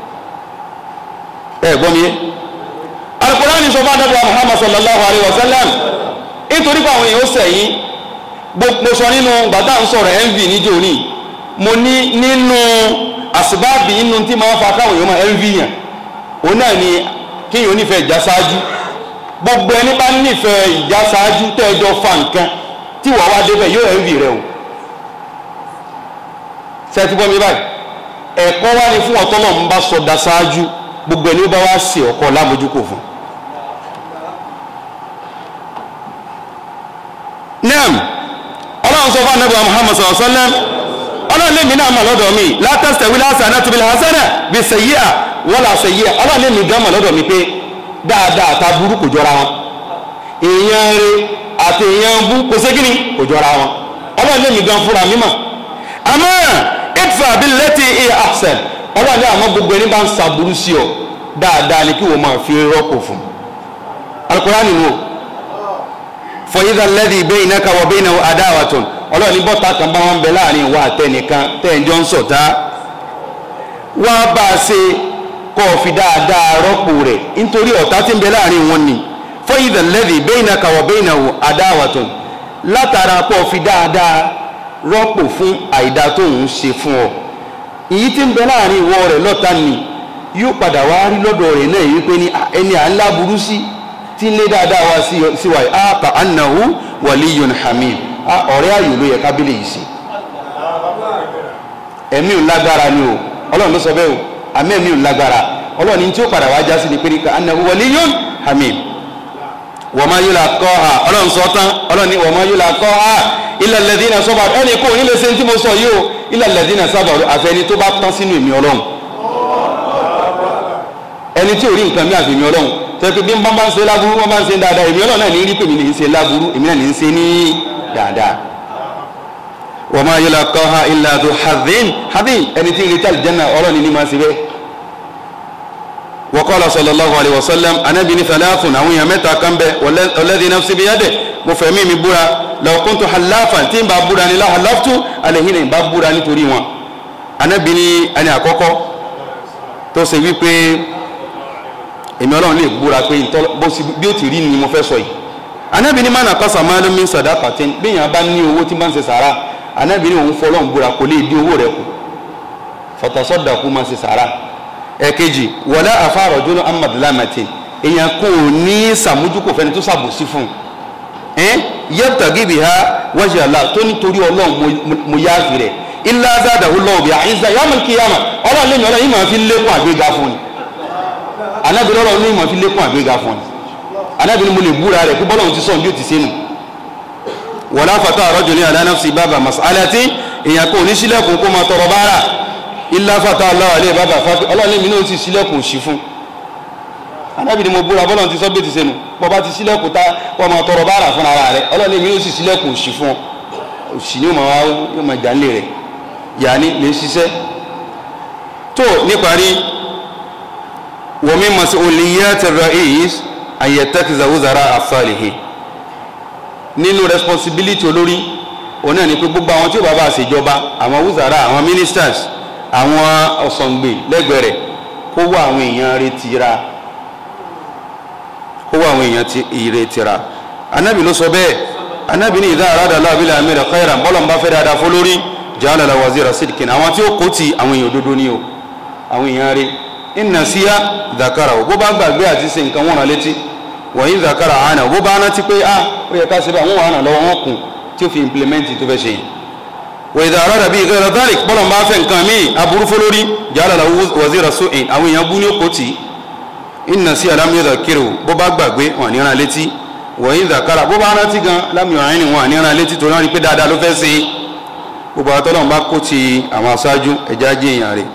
ẹ gbọ́ mi yé Al-Qur'ani sọ fún adájọ́ Muhammad sallallahu alayhi wa sallam nítorí pé àwọn èèyàn ó sẹ̀yìn mo sọ nínú gbàtà ń sọ̀rọ̀ envy níjó ní mo ní nínú àsìbáàbì inú tí máa ń fa káwọn èèyàn máa envy yàn òun náà ni kéèyàn onífẹ̀ẹ́ ìjà ṣáájú gbogbo ẹni bá nífẹ̀ẹ́ ìjà ṣáájú tẹ́ẹ̀jọ́ fa nǹkan tí wọ́n wá débẹ̀ yóò envy rẹ o sẹ́ẹ̀tì bọ́ mi báyìí ẹ̀kọ́ wá ní fún ọ̀tọ́ náà ń bá sọdá ṣáájú gbogbo ẹni bá wá sí ọkọ̀ lámójúkò fún naam ọlọ́run sọ fún anábìá muhammad sallallahu alayhi wa sallam ọlọ́run lè mí náà mà lọ́dọ̀ mi látàsítẹ̀ wílá hasanatu bil hasana bí sayyi'a wala sayyi'a ọlọ́run lè mí gan mà lọ́dọ̀ mi pé dáadáa ta burú kò jọra wọn èèyàn rẹ àti èèyàn bú kò sé kíni kò jọra wọn ọlọ́run lè mí gan fúnra mi mà àmọ́ idfa billati hiya ahsan ọlọ́run ní àmọ́ gbogbo ẹni bá ń sàbúrú sí ọ dáadáa ni kí wọ́n máa fi rọ́pò fún Al-Qur'ani nù o fọyídà lẹ́dí bẹ́ẹ̀ iná kawọ́ bẹ́ẹ̀ iná adáwàtún ọlọ́run ní bọ́ta kan bá wọn bẹ láàrin ìwà àtẹnìkan tẹ́ẹ̀jọ́ ń sọ̀tá wá bá a ṣe kọ́ ọ fi dáadáa rọ́pò rẹ̀ nítorí ọ̀tá tí ń bẹ láàrin wọn ni fọyídà lẹ́dí bẹ́ẹ̀ iná kawọ́ bẹ́ẹ̀ iná adáwàtún látara kọ́ ọ fi dáadáa rọ́pò fún àìdá tó ń ṣe fún ọ èyí tí ń bẹ láàrin ìwọ rẹ̀ lọ́ta ni yóò padà wá rí lọ́dọ̀ rẹ̀ náà yìí pé ní ẹni à ń láburú sí tí ń lé dáadáa wá sí wa yìí a ka annahu waliyun hamid a ọ̀rẹ́ ayò ló yẹ kábílẹ̀ yìí sí ẹ̀mí ò lágbára ni o ọlọ́run ló sọ bẹ́ẹ̀ o àmì ẹ̀mí ò lágbára ọlọ́run ní tí ó padà wá já sí ni pé ní ka annahu waliyun hamid wa ma yulaqaha ọlọ́run sọ tán ọlọ́run ní wa ma yulaqaha illa alladhina sabaru ẹnì kò ní lè ṣe tí mo sọ yìí o illa alladhina sabaru àfẹni tó bá tán sínú ìmí ọlọ́run ẹni tí ò rí nǹkan mí àfẹ̀mí ọlọ́run tẹ́kí bí wọ́n bá ń ṣe láburú wọ́n bá ń ṣe dáadáa èmi ọlọ́run náà ní rí pé mi ní í ṣe láburú èmi náà ní í ṣe ní dáadáa wa ma yulaqaha illa dhu hadhin hadhin ẹni tí ń retí aljanna ọlọ́ni ní máa ṣe bẹ́ẹ̀ wa qala sallallahu alayhi wa sallam anabi ní thalathun àwọn èèyàn mẹ́ta kan bẹ walladhi nafsi biyadihi mo fẹ́ mi mi búra law kuntu halafan tí n bá búra ni la halaftu alayhinna n bá búra nítorí wọn anabi ní ẹni àkọ́kọ́ tó ṣe wípé èmi ọlọ́run lè búra pé bí ó ti rí ni mo fẹ́ sọ yìí anabi ní mana kọ́sà máa ló mi sadaqatin bí èèyàn bá ní owó tí bá ń ṣe sàrà anabi ní òun fọlọ́run búra kò lè dín owó rẹ̀ kù fatasaddaqu máa ṣe sàrà ẹ̀kejì wala afa rajulun an madlamatin èèyàn kò ní sàmójúkò fẹ́ni tó sàbòsí fún un yabtaghi biha wajha Allah tó nítorí ọlọ́run mo yáàfì rẹ̀ illa zadahu Allahu biha izza yawmal qiyamah ọlọ́run lè ní ọlọ́run yìí máa fi lékún àgbéga fún ni anabi lọ́rọ̀ ní ìmọ̀ fi lékún àgbéga fún ni anabi ni mo lè búra rẹ̀ pé bọ́lọ́run ti sọ bí ó ti sẹ́nu wala fata rajulin ala nafsi baba mas'alati èèyàn kò ní sílẹ̀kùn kó máa tọrọ bára illa fata Allahu alayhi baba fati ọlọ́run mi náà ti sílẹ̀kùn sí fún anabi ni mo búra bọ́lọ́run ti sọ bí ó ti sẹ́nu bọ́ba ti sílẹ̀kùn tá wọ́n máa tọrọ bára fún ara rẹ̀ ọlọ́run mi náà sì sílẹ̀kùn sí fún òsì ni yóò máa jà ń lè rẹ̀ yàní lè ṣiṣẹ́ tó níparí ومن مسؤوليات الرئيس أن يتخذ وزراء صالحين nínú responsibility olórí òun náà ni pé gbogbo àwọn tí ó bá bá ṣèjọba àwọn wúzàrà àwọn ministers àwọn ọ̀sọ̀ǹgbè lẹ́gbẹ̀ẹ́ rẹ̀ kó wá àwọn èèyàn retira kó wá àwọn èèyàn retira anabi ló sọ bẹ́ẹ̀ anabi ní idha arada Allahu bil amiri khairan bọ́lọ̀ ń bá fẹ́ dáadáa fún lórí ja'ala lahu wazira sidqin àwọn tí ó kó ti àwọn èèyàn òdodo ní o àwọn èèyàn rẹ̀ inna siya zakara o bó bá gbàgbé àti ṣe nǹkan wọn rán létí wọ̀nyí zakara àánà bó bá rántí pé a ó yẹ ká ṣe bá wọn wà ràn lọ́wọ́ wọn kùn tí ó fi implement tó fẹ́ ṣe yìí wọ́n ìdá ara dàbí ìgbẹ́ rẹ̀ bọ́lọ̀ bá fẹ́ nǹkan míì aburú fọlórí jàlá la wazira su'in àwọn èèyàn bú ní òkò tì í inna siya lam yudhakiru bó bá gbàgbé wọn ní rán létí wọ̀nyí zakara bó bá rántí gan lam yu'in wọn ní rán létí torí wọn rí pé dáadáa ló fẹ́ ṣe gbogbo àtọ́lọ́n bá kó ti àwọn aṣáájú ẹja jẹ́ èèyàn rẹ̀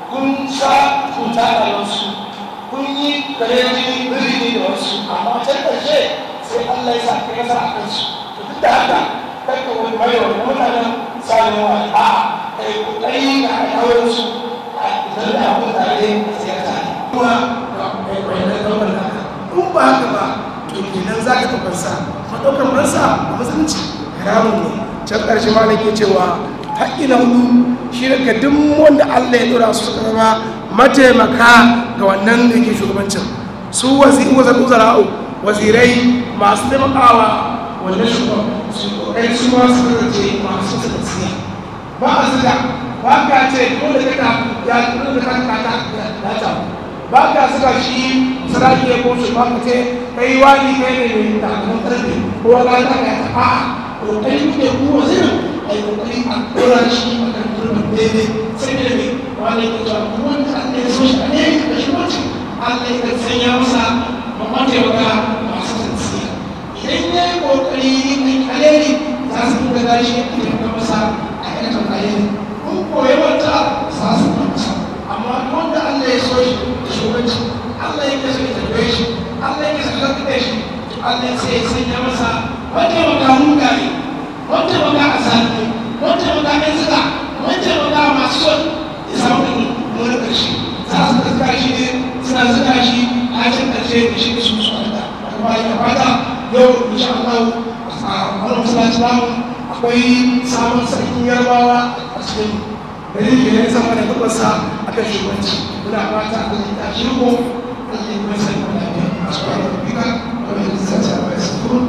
kun sa cuta da wasu kun yi kare jini birni da wasu amma can ƙarshe sai Allah ya sa ka nasara a kansu to duk da haka kai ka wani mai wani mutanen sanin wa a kai kokari ka kawo su a idan da abu tare a siyasa ne kuma ga kai kai na kawai haka in ba haka ba to kenan za ka ɗaukar sa ma ɗaukar fansa a musulunci haramun ne can ƙarshe ma nake cewa haƙƙi na hudu shi daga duk wanda Allah ya ɗora su suka zama mataimaka ga wannan da ke shugabancin su wazira'u wazirai masu taimakawa wannan shugaban su ƙoƙari su ma su kasance masu tafiya ba a zuga ba ka ce dole ka ta ya dole ka ta ta ta ta ba ka zuga shi sarki ya ko shi ba ka ce kai wani kai ne mai takamun ƙarfi ko wani ta ka ta a'a ƙoƙari kuke ku wazirin a yi ƙoƙari a ɗora shi a kan turban daidai sai da mai wani ya ce kuma wanda Allah ya so shi a ne da shi wacce Allah ya sanya masa mataimaka masu tsantsiya idan ya yi ƙoƙari mai alheri za su dinga gashi a taimaka masa a aikatan alheri kun koyi wata za su dinga masa amma wanda Allah ya so shi da shugabanci Allah ya kasa ya tarbe shi Allah ya kasa ya tarbe shi Allah sai ya sanya masa mataimaka mugaye mataimaka a sani mataimaka ɗan suka mataimaka masu son ya samu da wani ƙarshe za su tattara shi ne suna zuga shi a can ƙarshe da shi da su su wanda kuma ya fata yau insha Allah a wannan masallaci namu akwai sabon sarkin yarbawa a cikin gari da ya zama da gabasa a kan shugabanci muna fata a kan tashi ko Allah ya kuma sani wa lafiya a cikin rubika wanda ya zace a bayan sukuru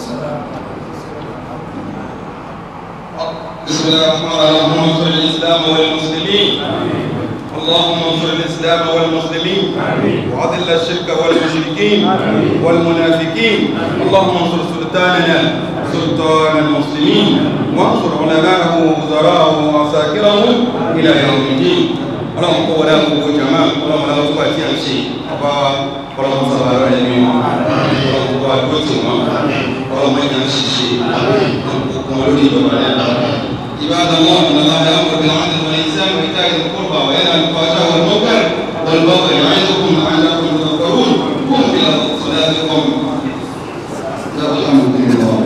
بسم الله الرحمن الرحيم اللهم انصر الاسلام والمسلمين اللهم انصر الاسلام والمسلمين واذل الشرك والمشركين والمنافقين اللهم انصر سلطاننا سلطان المسلمين وانصر علماءه ووزراءه وعساكره الى يوم الدين اللهم قوة لا قوة جماعة اللهم لا قوة إلا شيء أبا اللهم صل على النبي اللهم قوة قوة اللهم إنا شيء اللهم ولي عباد الله ان الله يامر بالعدل والاحسان وايتاء ذي القربى وينهى عن الفحشاء والمنكر والبغي يعظكم لعلكم تذكرون قوموا الى صلاتكم الحمد لله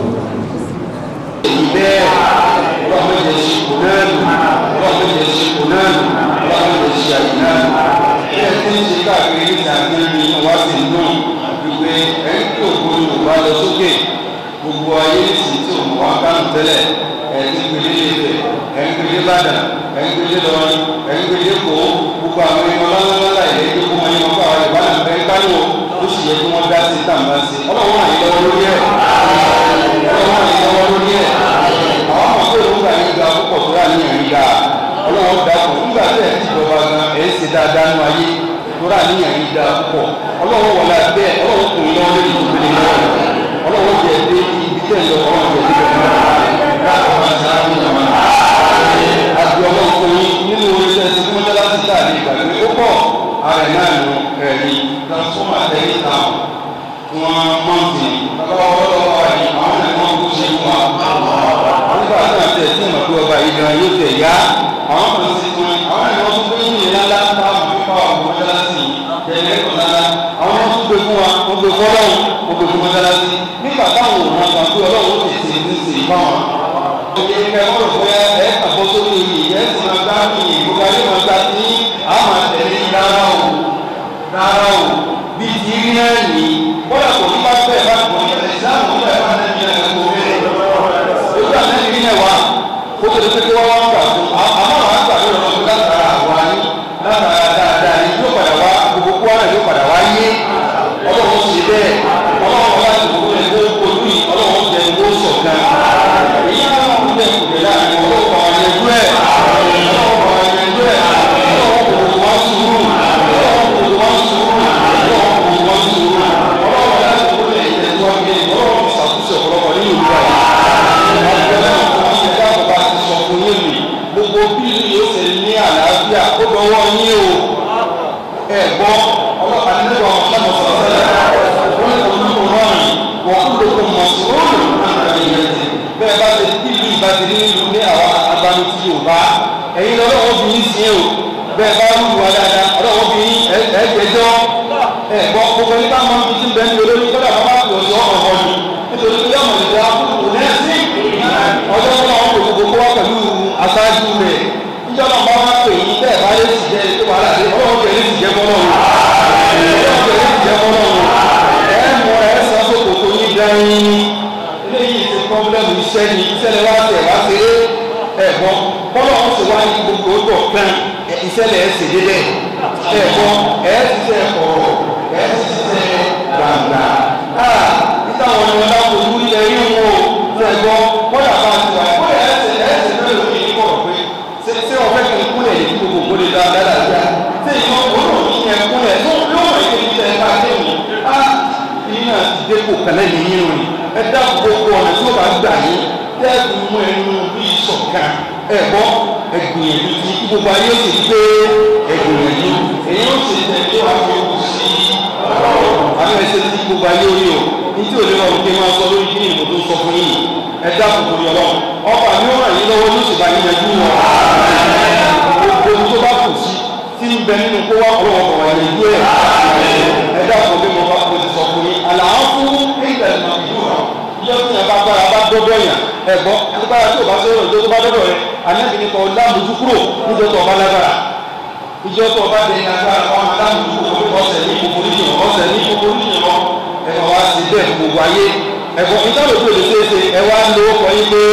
رحمة الشكنان رحمة الشكنان رحمة الشكنان ilé tí ń ṣe káàkiri níta ní wá sí náà wípé ẹni tí òkú yorùbá lọ sókè gbogbo ayé sì tí òun wá kánú tẹ́lẹ̀ ẹni gbélé lébẹ̀ ẹni gbélé bàdàn ẹni gbélé lọrin ẹni gbélé kó gbogbo àwọn ẹni ọlọ́lọ́lá ilé tó kó wọn ní wọn bá wà lè bá nà bẹ́ẹ̀ kánú ó sì yẹ kí wọ́n dá sí tàǹbà sí ọlọ́run wà ní lọ́wọ́ lórí ẹ̀ ọlọ́run wà ní lọ́wọ́ lórí ẹ̀ àwọn ọmọ pé òun gbà yín ga púpọ̀ tó rà ní ẹ̀yìn ga ọlọ́run dàpọ̀ nígbà tí ẹ̀ ti jọba gan ẹ̀ ń ṣe dáadáa nínú ayé tó rà ní ẹ̀yìn ga púpọ̀ ọlọ́run wọlé abẹ́ ọlọ́run kò ní lọ́wọ́ lórí ìdílé lọ́wọ́ ọlọ́run jẹ́ dé ibi tẹ̀ lọ ọlọ́run jẹ́ dé àti ọmọ òkùnrin nínú oríṣẹ́ ti fún mọ́tálá ti tà ní ìgbàgbé ó pọ̀ ààrẹ náà nù ẹ̀rí transformer tẹ̀lé táwọn wọn mọ̀tì lọ́wọ́ lọ́wọ́ àyè àwọn ẹ̀ wọ́n kó ṣe fún wa. nígbà tí wọ́n tẹ̀ sí ìmọ̀ pé ọba yìí gan yóò tẹ̀ yá àwọn kan sì tún àwọn ẹ̀ wọ́n tún gbé ní ìlànà táwọn fífa ọ̀gbọ̀n mọ́tálásì tẹ̀lé kọ̀ọ̀lára àwọn wọn tún gbé fún wa wọ́n gbé fún ọlọ́run wọ́n gbé fún mọ́tálásì nígbà táwọn òun àgbà pé ọlọ́run ó ti ṣe ní ṣe ìfáwọn ìyẹn wọ́n rò pé ẹ kàbọ̀ sórí oyè ẹ sì máa gbá mi gbogbo ayé máa gbá sí àmà tẹ̀lé rárá o rárá o bíi ti rí náà ní bọ́lá kò ní bá bẹ́ẹ̀ bá gbọ́n ní ẹ̀rẹ́ ìsáàmù nígbà ẹ̀ bá nẹ́bí ẹ̀ kó bẹ́ẹ̀ ojú àtẹ́bí rí náà wá kó tó lè pé kí wọ́n wá gbà fún àmọ́ àwọn àgbà tó bẹ́ẹ̀ bá wù wá dáadáa ọlọ́wọ́ bí ẹ̀ẹ́dẹ́jọ́ ẹ̀gbọ́n gbogbo ẹni bá máa ń fi tí ń bẹ́ẹ̀ ní olórí kọ́dà bá bá pè ọ́ sí ọ̀rọ̀ ọ̀hún nítorí pé yọ̀mọ̀ ìjà kò lẹ́sí ọjọ́ tó máa ń pè gbogbo wá pẹ̀lú aṣáájú rẹ̀ níjọ́ náà bá wá pè yín bẹ́ẹ̀ bá lè sì jẹ́ ètò wàhálà dé ọlọ́wọ́ bẹ̀rẹ̀ lè sì jẹ́ bọ́lọ́ wọn ọlọ́wọ́ bẹ̀rẹ̀ lè sì jẹ́ bọ́lọ́ wọn ẹ̀ mọ ẹ̀ sọ sókò tó yín dẹ́yìn eléyìí ti pọ́blẹ́mù iṣẹ́ ni iṣẹ́ ni wá tẹ̀ wá ṣe é ẹ̀gbọ́n bọ́lá wọn sì wá ní gbogbo ọgbọ̀ kan ìṣẹ̀lẹ̀ ẹ̀ sì débẹ̀ ẹ̀gbọ́n ẹ̀ ti ṣe ọ̀rọ̀ ẹ̀ ti ṣe gbàgbà níta wọn ni wọn dáko ìlú ilẹ̀ yìí wọn o ẹ̀gbọ́n bọ́lá bá ti wà bọ́lá ẹ̀ sì ẹ̀ sì fẹ́ lómi ní kọ̀rọ̀ pé ṣé ṣé ọ̀fẹ́ kì í kúnlẹ̀ yìí gbogbo kó lè dá dáadáa yá ṣé ìyọ òwúrọ̀ yìí yẹn kúnlẹ̀ tó yóò wọ̀ ẹ̀ kébi tẹ̀ ká dé mi á yìí náà ti dé kò kàlẹ́ yìí yín rìn ẹ dá gbogbo ọ̀nà tí ó bá gbà yín tẹ́ẹ̀kù mú ẹnu bí ìṣọ̀kan ẹ̀gbọ́ ẹgbìyànjú tí gbogbo ayé sì gbé ẹgbìyànjú èyí ó sì tẹ̀lé wá fi kú sí àwọn ẹsẹ̀ tí gbogbo ayé orí o ní tí ò lè rọrùn kí n máa sọ lórí kí ni ìmọ̀ tó sọ fún yìí ẹ dáàbò tó yọ lọ ọba mi ó ràn yín lọ́wọ́ ló sì bá yín yanjú wọn gbogbo tó bá kù sí tí ń bẹ nínú kó wá ọlọ́wọ́ bọ̀ wá yanjú ẹ̀ ẹ dáàbò bí mo bá kó ti sọ fún yín àlàáfù ìgbà ìmọ̀ ìlú rà ìjọ tí yẹn bá gbára bá dọ́dọ̀ yàn ẹ̀gbọ́n agbára tí o bá sọ̀rọ̀ ìjọ tó bá dọ́dọ̀ rẹ anábì ní kọ́ lámùjú kúrò níjọ tó ọba lágbára ìjọ tó ọba dẹ̀ ní agbára wọn lámùjú kúrò ọ̀sẹ̀ ní kòkòrò yìí ọ̀sẹ̀ ní kòkòrò yìí lọ ẹ̀fọ̀ wá sí bẹ́ẹ̀ gbogbo ayé ẹ̀gbọ́n ìtàlẹ̀ tó lè ṣeéṣe ẹ wá ń lo ọkọ̀ yín pé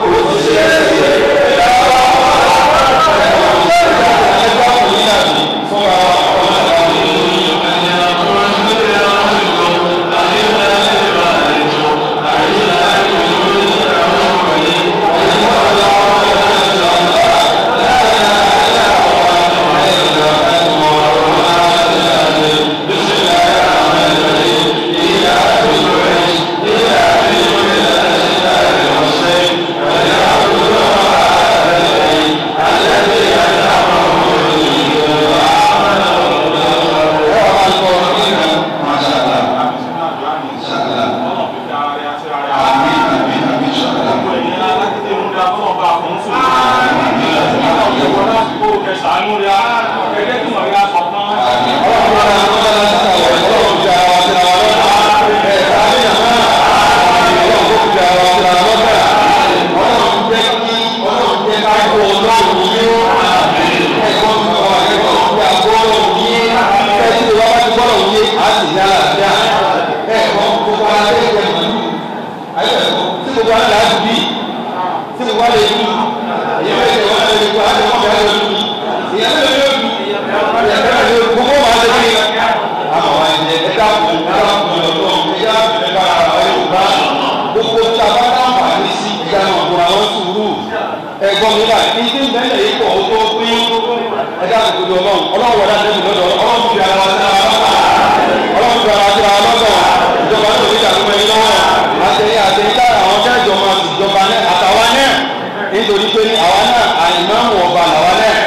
ẹ̀gbọ́n mi bá ní tí ń bẹ́lẹ̀ yìí pọ̀ tó pín ẹ̀dá àkókò ọlọ́run ọlọ́run wọ̀dá tẹ́lẹ̀ lọ́dọ̀ ọlọ́run fi ara wa sí ara lọ́dọ̀ ọlọ́run fi ara wa sí ara lọ́dọ̀ ìjọba tó ní ìdàgbọ́ ẹni lọ́wọ́ àtẹ̀yìn àtẹ̀yìn táyà àwọn tẹ́jọ máa ti jọba náà àtàwa náà nítorí pé ní àwa náà àìmáàmù ọba làwa náà.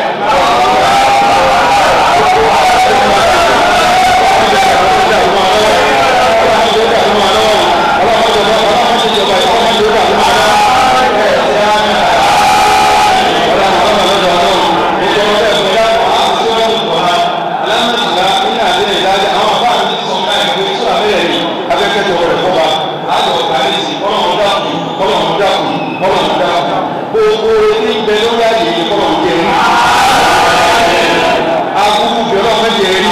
gbogbo ní bẹ lórí àyè yìí kọ́ ọ̀hún jẹ rí agbúgbú bẹ ọlọ́run mẹ́jẹ rí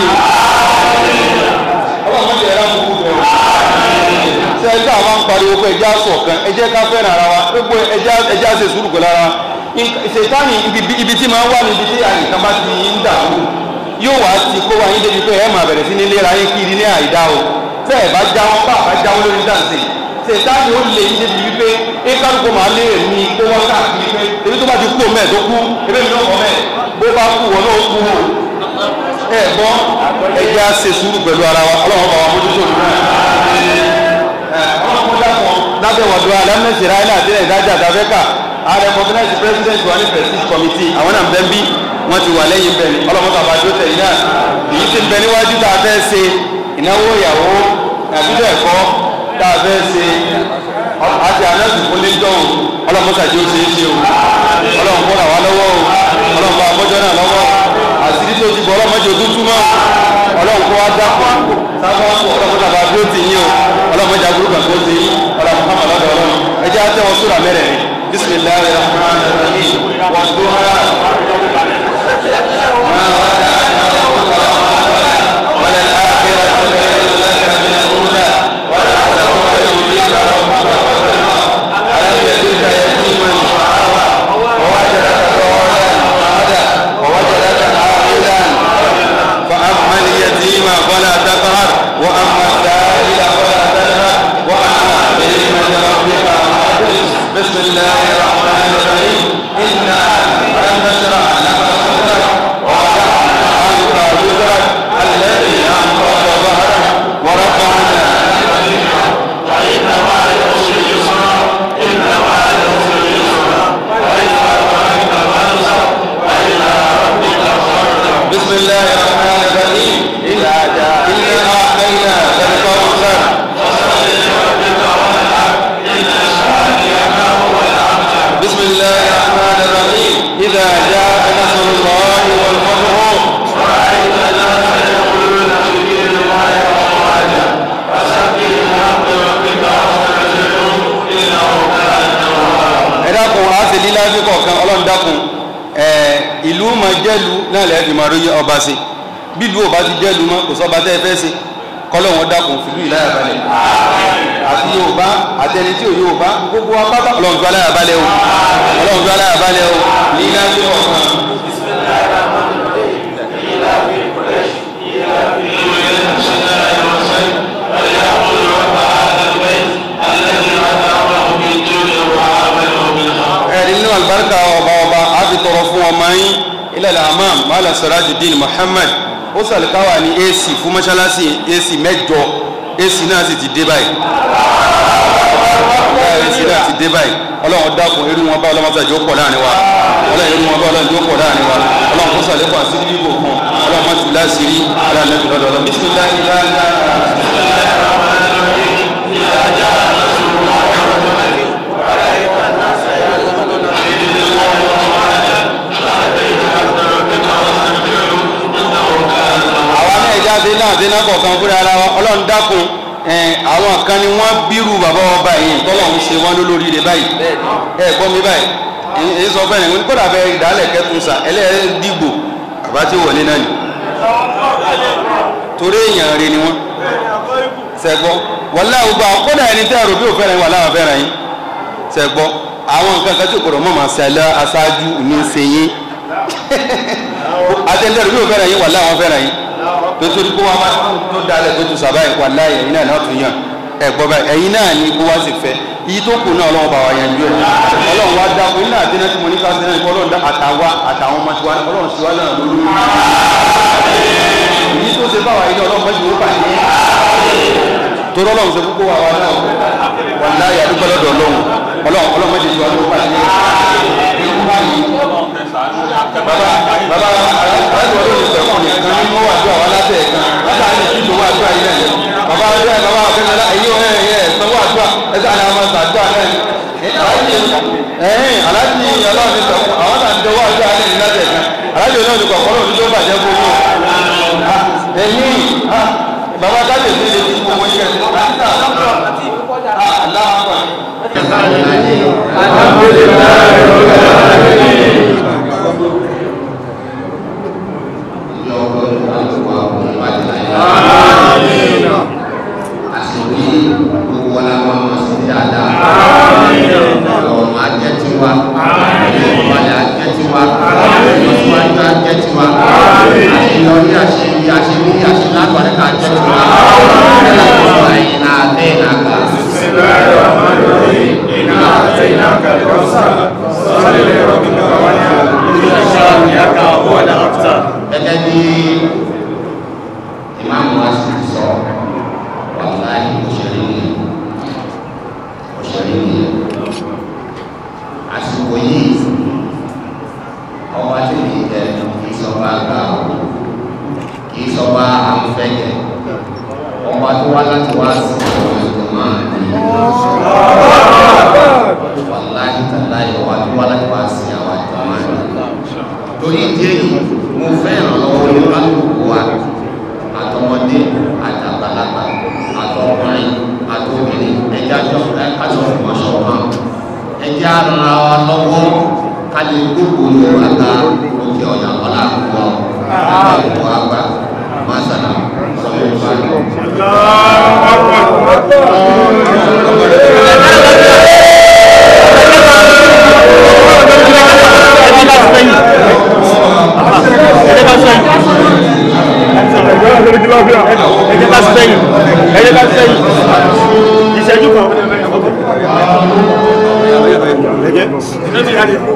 o ọlọ́run mẹ́jẹ rí agbúgbú bẹ o ṣe ẹjọ́ àwọn ń pariwo pé ẹjẹ́ aṣọ kan ẹjẹ́ ká fẹ́ràn ara wa gbogbo ẹjẹ́ àṣẹ sùúrù pẹ̀lú ara wa ṣètánì ibi tí máa ń wà níbi tí àyè kan bá ti ń dàrú yóò wá ti kó wa yín débi pé ẹ máa bẹ̀rẹ̀ sí ní léra yín kiri ní àìdá o tẹ́ ẹ̀ bá jáwọ́ bá àbá jáwọ́ lórí dáǹsì sèǹtàní ó lè yí débi wípé ékálùkù máa lé èmi kó wọ́n káàkiri pé ebi tó bá ti kú òun mẹ́ẹ̀ tó kú ebi mi náà kọ́ mẹ́ẹ̀ bó bá kú wọn náà kú o ẹ gbọ́ ẹjẹ́ á ṣe sùúrù pẹ̀lú ara wa ọlọ́run bá wa mójútó òun náà ọlọ́run dàpọ̀ lábẹ́ wọ̀dọ̀ alẹ́mẹ̀sẹ̀rẹ́ ayé àti ìdájà àtàfẹ́kà ààrẹ kọ́fínẹ́sì president wa ní prestige committee àwọn náà bẹ́ẹ̀ bí wọ́n ti wà lẹ́yìn bẹ́ẹ̀ ni ọlọ́run bàbá tó tẹ̀ yín náà èyí ti bẹ níwájú tá a fẹ́ ṣe ìnáwó ìyàwó àbí bẹ́ẹ̀ kọ́ tá a fẹ́ ṣe àti ànáàtì fún lẹ́jọ́ o ọlọ́mọṣàjì ó ṣe é ṣe o ọlọ́run kó ràn wá lọ́wọ́ o ọlọ́run bá abọ́jọ́ náà lọ́wọ́ àti tó ti bọ̀ ọlọ́mọdé ojú túmọ̀ ọlọ́run kó wá dápọ̀ sábà ọlọ́mọdé àbá bí ó ti yín o ọlọ́mọdé àbúrò kan tó ti yín ọlọ́mọdé Muhammad lọ́dọ̀ ọlọ́run ẹ jẹ́ àtẹ̀wọ́ sóra mẹ́rẹ̀ bisimilahi rahman rahim wa duha ma wala al-akhiratu khayrun laka min al-ula wa la yudika rabbuka alam yajidka yatiman fa'awa wa wajadaka dhalan fahada wa wajadaka a'ilan فأما اليتيم فلا تقهر وأما السائل فلا تنهر وأما بنعمة ربك فحدث بسم الله الرحمن الرحيم إنا لم نشرع لك صدرك ووضعنا عنك وزرك الذي أنقض ظهرك ورفعنا فإن مع العسر يسرا إن مع العسر يسرا فإذا فرغت فانصب وإلى ربك فارغب بسم الله الرحمن الرحيم إنا إنا أعطيناك الكوثر بسم الله الرحمن الرحيم إذا جاء نصر الله والفتح ورأيت الناس يدخلون في دين الله أفواجا فسبح بحمد ربك واستغفره إنه كان توابا. ẹ dákun a sì lílá sí kọ̀ọ̀kan ọlọ́run dákun ẹ̀ ìlú máa jẹ́lu náà lẹ́yìn fi máa rí ọba sí bí ìlú ò bá ti jẹ́lu mọ́ kò sọ́ba tẹ́ ẹ fẹ́ sí kọ́lọ́wọ́n dákun fìlú ìláyà balẹ̀ àti yorùbá àtẹni tí ò yorùbá gbogbo apáta ọlọ́run fi aláyà balẹ̀ o ọlọ́run fi aláyà balẹ̀ o lílá sí kọ̀ọ̀kan. ẹ̀rí nínú àlùbáríkà ọba ọba a fi tọrọ fún ọmọ yín ilẹ̀ amam mala sirajuddin muhammad ó sàlùkáwà ní ac fún mọ́ṣáláṣí ac mẹ́jọ ac náà sì ti dé báyìí ac náà ti dé báyìí ọlọ́run dákun irú wọn bá ọlọ́mọ sàjọ́ pọ̀ láàrin wa ọlọ́run irú wọn bá ọlọ́run jọ́ pọ̀ láàrin wa ọlọ́run kó sàlẹ́kọ̀ àti bíbò kan ọlọ́run má tù láṣìírí ọlọ́run lẹ́kùn lọ́dọ̀ ọlọ́run bisimilayi àwa náà ìjà dé náà dé náà kọ̀ọ̀kan fúnra ara wa ọlọ́run dákun ẹn, àwọn kan ni wọ́n bírù bàbá wọn báyìí tọ́lọ́run ṣe wọ́n lólórí rẹ̀ báyìí ẹ gbọ́ mi báyìí èyí èyí sọ fẹ́rẹ̀ ní kódà bẹ ìdálẹ̀ kẹtùn sà ẹlẹ́yẹ dìgbò àbá tí wọlé náà ni torí èèyàn rẹ̀ ni wọ́n sẹ́gbọ́ wọlé àwọn gbà kódà ẹni tẹ́ ẹ̀rọ bí ò fẹ́ràn yín wà láwọn fẹ́ràn yín sẹ́gbọ́ àwọn nǹkan kan tí òkòrò mọ̀ máa ṣe alẹ́ aṣáájú ní ṣe yín àtẹ̀lẹ́rù bí ò fẹ́ràn yín wà láwọn fẹ́ràn yín nítorí kó wá má tó dalẹ̀ tó tu sábà wà láàyè ẹ̀yin náà náà tún yàn ẹ̀ gbọ́ báyìí ẹ̀yin náà ni kó wá sì fẹ́ iye tó kù náà ọlọ́run bá wa yanjú ẹ̀ ọlọ́run wá dá fún iná àti náà tí mo ní ká sí náà ọlọ́run dá àtàwa àtàwọn ọmọ tiwa ọlọ́run sì wá náà lórí èyí tó ṣe báwa yìí ọlọ́run mọ́jú ó bàjẹ́ torí ọlọ́run ṣe kókó wa wa náà wà láàyè àdúgbò lọ́dọ̀ ọlọ́run ọlọ́run ọlọ́run mọ́jú tiwa ló bàjẹ́ baba baba aláìsàn olóòlù sẹ̀kùn nìkan nínú wàjú àwọn aláṣẹ ẹ̀kan látà ní ìtúntò wàjú àyè náà yẹn baba ọjọ́ ẹ̀ baba ọ̀fẹ́ náà èyí ọ̀rẹ́ ẹ̀yẹ ẹ̀sán wàjú à ẹ̀sán ni a máa sàdúrà náà ẹ̀hìn aláàjì ọlọ́run sẹ̀kùn àwọn náà ń jọ wàjú àyè ní láti ẹ̀kan aláàjì olóòlù kọ̀ọ̀kan lòdì tó bàjẹ́ fún yóò ẹ̀yìn baba kájọ sí ilé tí gbogbo yẹn aláwọ̀ gẹ́gẹ́ bí ìmáàmù wa sì sọ wàláyé òṣèré ni òṣèré ni àsìkò yìí ọba tí kì í jẹ kì í sọba àgbà o kì í sọba àmúfẹ́jẹ ọba tó wá láti wá sí ọmọ ẹ̀kọ́ máa ní wàláyé tàláyé ọba tó wá láti wá sí àwọn ẹ̀kọ́ máa ní torí ìdí èyí mo fẹ́ ìrànlọ́wọ́ ẹjẹ́ ara wa lọ́wọ́ ká lè gbogbo yorùbá ká òkè ọ̀nà ọ̀la àkùkọ àkùkọ àgbà masana sọ̀rọ̀ ìbàdàn. ẹjẹ ká sẹ́yìn ẹjẹ ká sẹ́yìn ìṣẹ́jú kan ẹjẹ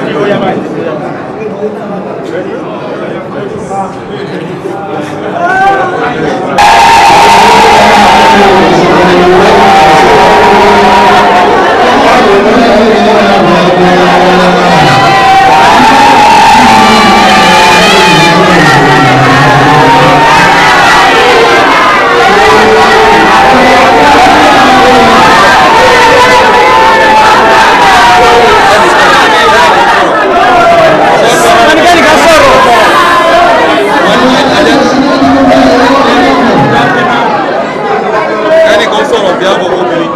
ẹnìkan sọ̀rọ̀ bí àbọ̀ obìnrin.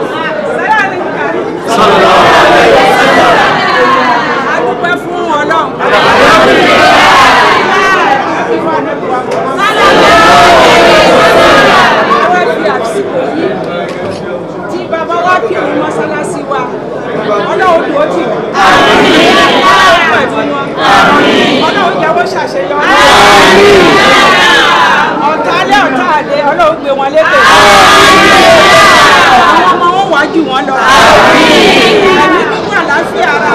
adúpẹ́ fún ọlọ́run. Àwọn fi àsìkò yìí tí bàbá wa kí òun mọ́sálásí wa ọlọ́run tó tì wọ́n. pẹ̀lú wọn. ọlọ́run jẹ́ wọ́n ṣàṣeyọrí. ọ̀tá alẹ́ ọ̀tá àdé ọlọ́run gbé wọn lépè. àwọn ọmọ wọn wá jù wọn lọ. ẹ̀mí gbígbó àlàáfíà ara.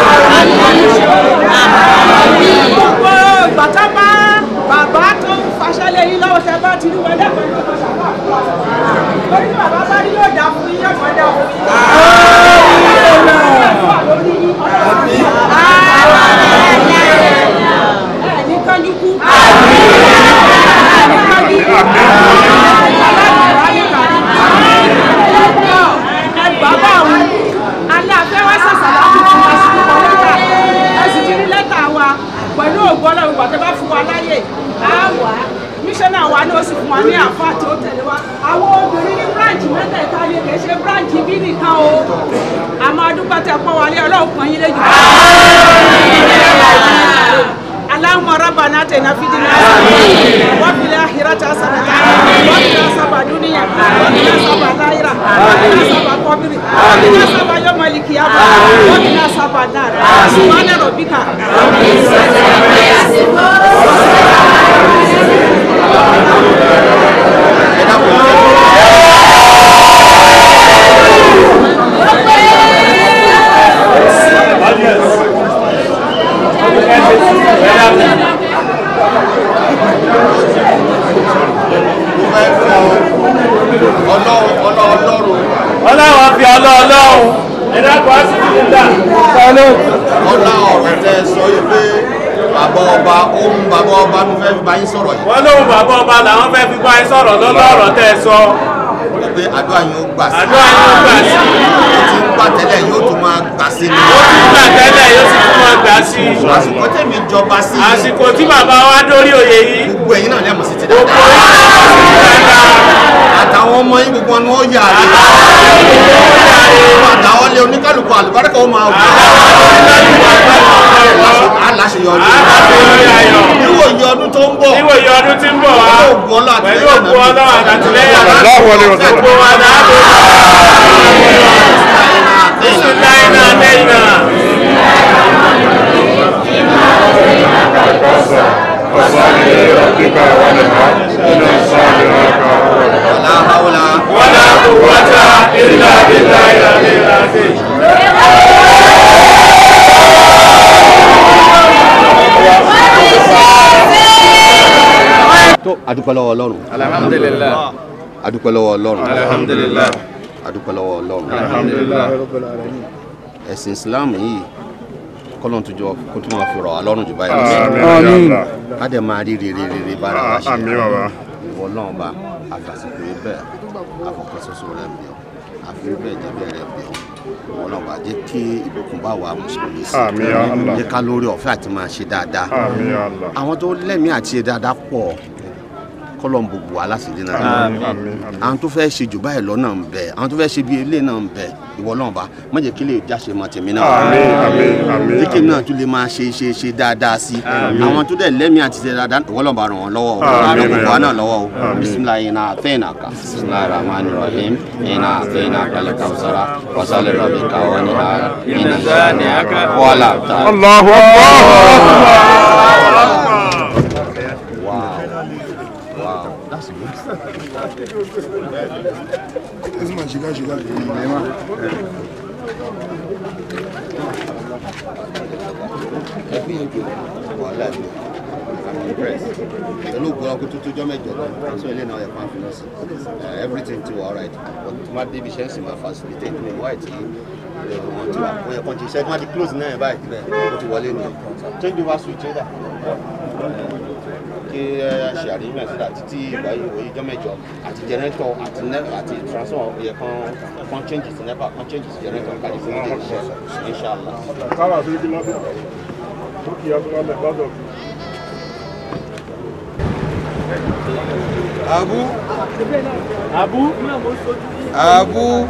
gbogbo ìgbà tá bá bàbá tó ń faṣẹ́ lé yín lọ́wọ́ tẹ bá ti rí wọlé pẹ̀lú ọmọ ṣàkóso lórí tí bàbá bá rí yóò dá fún yín yóò dá fún yín. ẹ ní kánjú kú. ẹ ní kánjú kú. ẹ bàbá òun alẹ́ afẹ́ wá sàṣàlá tuntun wá sí ọkọ̀ lẹ́tà ẹ sì ti rí lẹ́tà wa pẹ̀lú ògbọ́n náà ìgbà tó bá fún wa láyè á wà á mísọ́nà wa ni ó sì fún wa ní àfáà tí ó tẹ̀lé wa àwọn obìnrin ní bíráǹchì mẹ́tẹ̀ẹ̀ta ni kì í ṣe bíráǹchì bí nìkan o àmọ́ adúpẹ́ tẹ pọ́ wálé ọlọ́run pọ́n yín lẹ́jọ́. اللهم ربنا اتنا في الدنيا حسنه وفي الاخره حسنه وقنا عذاب الدنيا وقنا عذاب الاخره وقنا عذاب القبر وقنا عذاب يوم القيامه وقنا عذاب النار سبحان ربك رب العزه عما يصفون ọlọ́run fi ọlọ́ọ̀lọ́run ẹ̀dàkọ̀ á sì ti dà ọlá ọ̀rọ̀ tẹ sọ yìí pé bàbá ọba ohun bàbá ọba ló fẹ́ fi bá yín sọ̀rọ̀ yìí wọ́n lóhun bàbá ọba làwọn fẹ́ fi bá yín sọ̀rọ̀ lọ́lọ́rọ̀ tẹ́ ẹ sọ wọ́n pé àdúrà yín ó gbà sí àdúrà yín ó gbà sí ó ti ń gbà tẹ́lẹ̀ yóò tún máa gbà sí ni ó ti gbà tẹ́lẹ̀ yóò sì tún máa gbà sí àsìkò tèmi jọba sí i àsìkò tí bàbá wa dórí òye yìí gbogbo ẹ̀yin náà lẹ́mọ̀ sí ti gbogbo dáadáa yín àtàwọn ọmọ yín gbogbo ni wọ́n yà á àtàwọn lé oníkálukú àlùbáríkà ó máa wù aláṣeyọrí níwòye ọdún tó ń bọ̀ níwòye ọdún tí ń bọ̀ wá pẹ̀lú ògùn ọlọ́ pẹ̀lú àtìlẹ́yìn òkú ọlọ́run àtàtìlẹ́yìn Allahu alayhi wa sallam. gbogbo wa dáàbò bisimilayi náà lẹ́yìn náà. ọ̀la haúlá wala quwwata illa billahi al-aliyyil azim. tó adúpẹ́ lọ́wọ́ ọlọ́run alhamdulillah adúpẹ́ lọ́wọ́ ọlọ́run alhamdulillah adúpẹ́ lọ́wọ́ ọlọ́run alhamdulillah ẹ̀sìn islam yìí kọ́lọ́n tó jọ kó tó máa fi rọ̀ wá lọ́rùn jù báyìí lọ Àmín. ká dẹ̀ máa rí rere rere bára wa ṣe Àmín bàbá. ìwọ náà bá àfàsìkò yìí bẹ́ẹ̀ àfọkàn ṣoṣo rẹ̀ bẹ̀ ọ́ àfi bẹ́ẹ̀ jẹ́ bẹ́ẹ̀ rẹ̀ bẹ̀ ọ́ ìwọ náà bá jẹ́ kí ìbùkún bá wa mùsùlùmí sí Àmín ya Allah. jẹ́ ká lórí ọ̀fẹ́ àti máa ṣe dáadáa Àmín ya Allah. àwọn tó lẹ́mìí àti ṣe dáadáa pọ̀ kọ́lọ̀ ń gbogbo aláṣìírí náà àwọn tó fẹ́ ṣe jù báyìí lọ́nà ń bẹ àwọn tó fẹ́ ṣe bí ilé náà ń bẹ ìwọ náà bá má jẹ́ kí lè jáṣe mọ́ tèmi náà díkì náà tún lè máa ṣe ṣe ṣe dáadáa sí àwọn tó dẹ̀ lẹ́mìí àti ṣe dáadáa ìwọ náà bá ràn wọ́n lọ́wọ́ o ràn gbogbo wa náà lọ́wọ́ o bisimilayi iná àfẹ́yìnà ká bisimilayi rahman rahim iná àfẹ́yìnà kálí kawusara wasale rabi kawo ni ha iná sani aka wàhálà ta. Allahu Akbar. Wow. Wow. That's good. Ẹbí ìjọ wàhálà ìjọ. I'm impressed. Pẹ̀lú ògbó ọkọ̀ tó tójọ́ mẹ́jọ lọ, aṣọ ilé náà yẹ fún àfihàn sí. Everything ti wà alright. But tí wọ́n débi iṣẹ́ ń sì máa facilitate ní wáyé tí wọ́n ti wà. Wọ́n yẹ kàn ti iṣẹ́ tí wọ́n ti close náà yẹn báyìí bẹ́ẹ̀ ó ti wọlé nìyẹn. Change over switch ẹ̀dá kí ẹ ṣe àríyàn sílẹ̀ títí ìgbà yìí wòye ijọ́ mẹ́jọ àti jẹnẹrétọ̀ àti nẹ- àti transformer yẹ kán kán change sí nepa kán change sí jẹnẹrétọ̀ kájí fún ilé iṣẹ́ inshàlá. Káwà sí ibi lọ́dọ̀. Ó kì í abúlé lọ́dọ̀. Abu. Abu. Abu.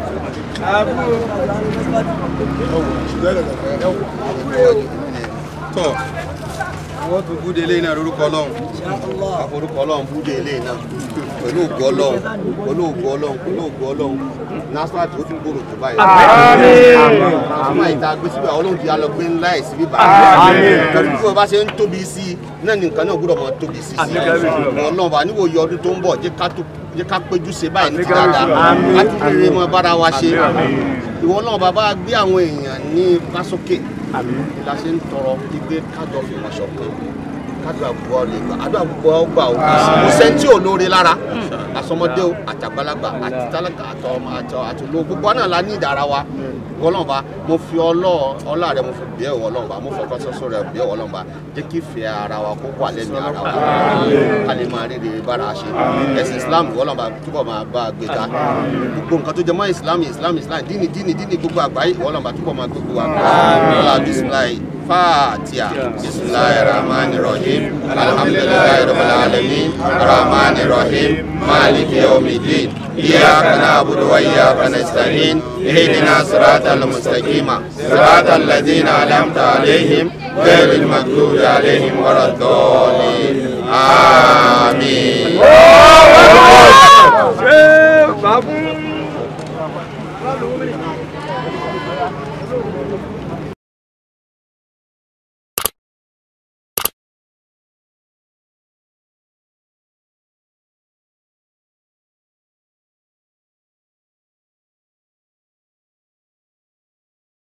Tọ́ wọ́n tún búdé ilé náà lórúkọ ọlọ́run. àforúkọ ọlọ́run búdé ilé náà pẹ̀lú ògbó ọlọ́run pẹ̀lú ògbó ọlọ́run pẹ̀lú ògbó ọlọ́run nasfat ó tún gbòòrò tó báyìí. transformer ìta gbé síbẹ̀ ọlọ́run ti alọ gbé ńlá ẹ̀ síbí báyìí. pẹ̀lú bí wọ́n bá ṣe ń tóbi sí i náà ní nǹkan náà gbọ́dọ̀ mọ tóbi sí i. ọlọ́run bá níwò yọ ọdún tó ń bọ̀ jẹ́ ká tó jẹ́ ká péjú ṣe báyìí ní ti dáadáa ká tún rere mọ bára wa ṣe. ìwọ náà bàbá gbé àwọn èèyàn ní fásókè la ṣe ń tọrọ gbígbé kájọ fìmọ̀ ṣọ̀kan kádùá gbọ́ lè gbà àdúrà gbọ́ gbà ó kò sẹ́ńtì ò lóore lára àsọmọdé o àtàgbàlagbà àti tálákà àtọ àtọ àtòló gbogbo náà la ní ìdára wa wọlọ́nba mo fi ọlọ́ ọlá rẹ mo fi bẹ́ẹ̀ wọlọ́nba mo fọkàn sọ́sọ́ rẹ bẹ́ẹ̀ wọlọ́nba jẹ́ kí ìfẹ́ ara wa kó wà lẹ́nu ara wa ká lè máa rí rere bára ṣe ẹ̀sìn islam wọlọ́nba túbọ̀ máa bá a gbé ga gbogbo nǹkan tó jẹ mọ́ islam islam islam díìnì díìnì díìnì gbogbo àgbáyé wọlọ́nba túbọ̀ máa gbogbo wa wọlá bisimilayi fatiha bisimilayi rahman rahim alhamdulilayi rabbil alamin rahman rahim maliki yawmiddin iyyaka na'budu wa iyyaka nasta'in اهدنا صراط المستقيم صراط الذين انعمت عليهم غير المغضوب عليهم ولا الضالين امين Babu.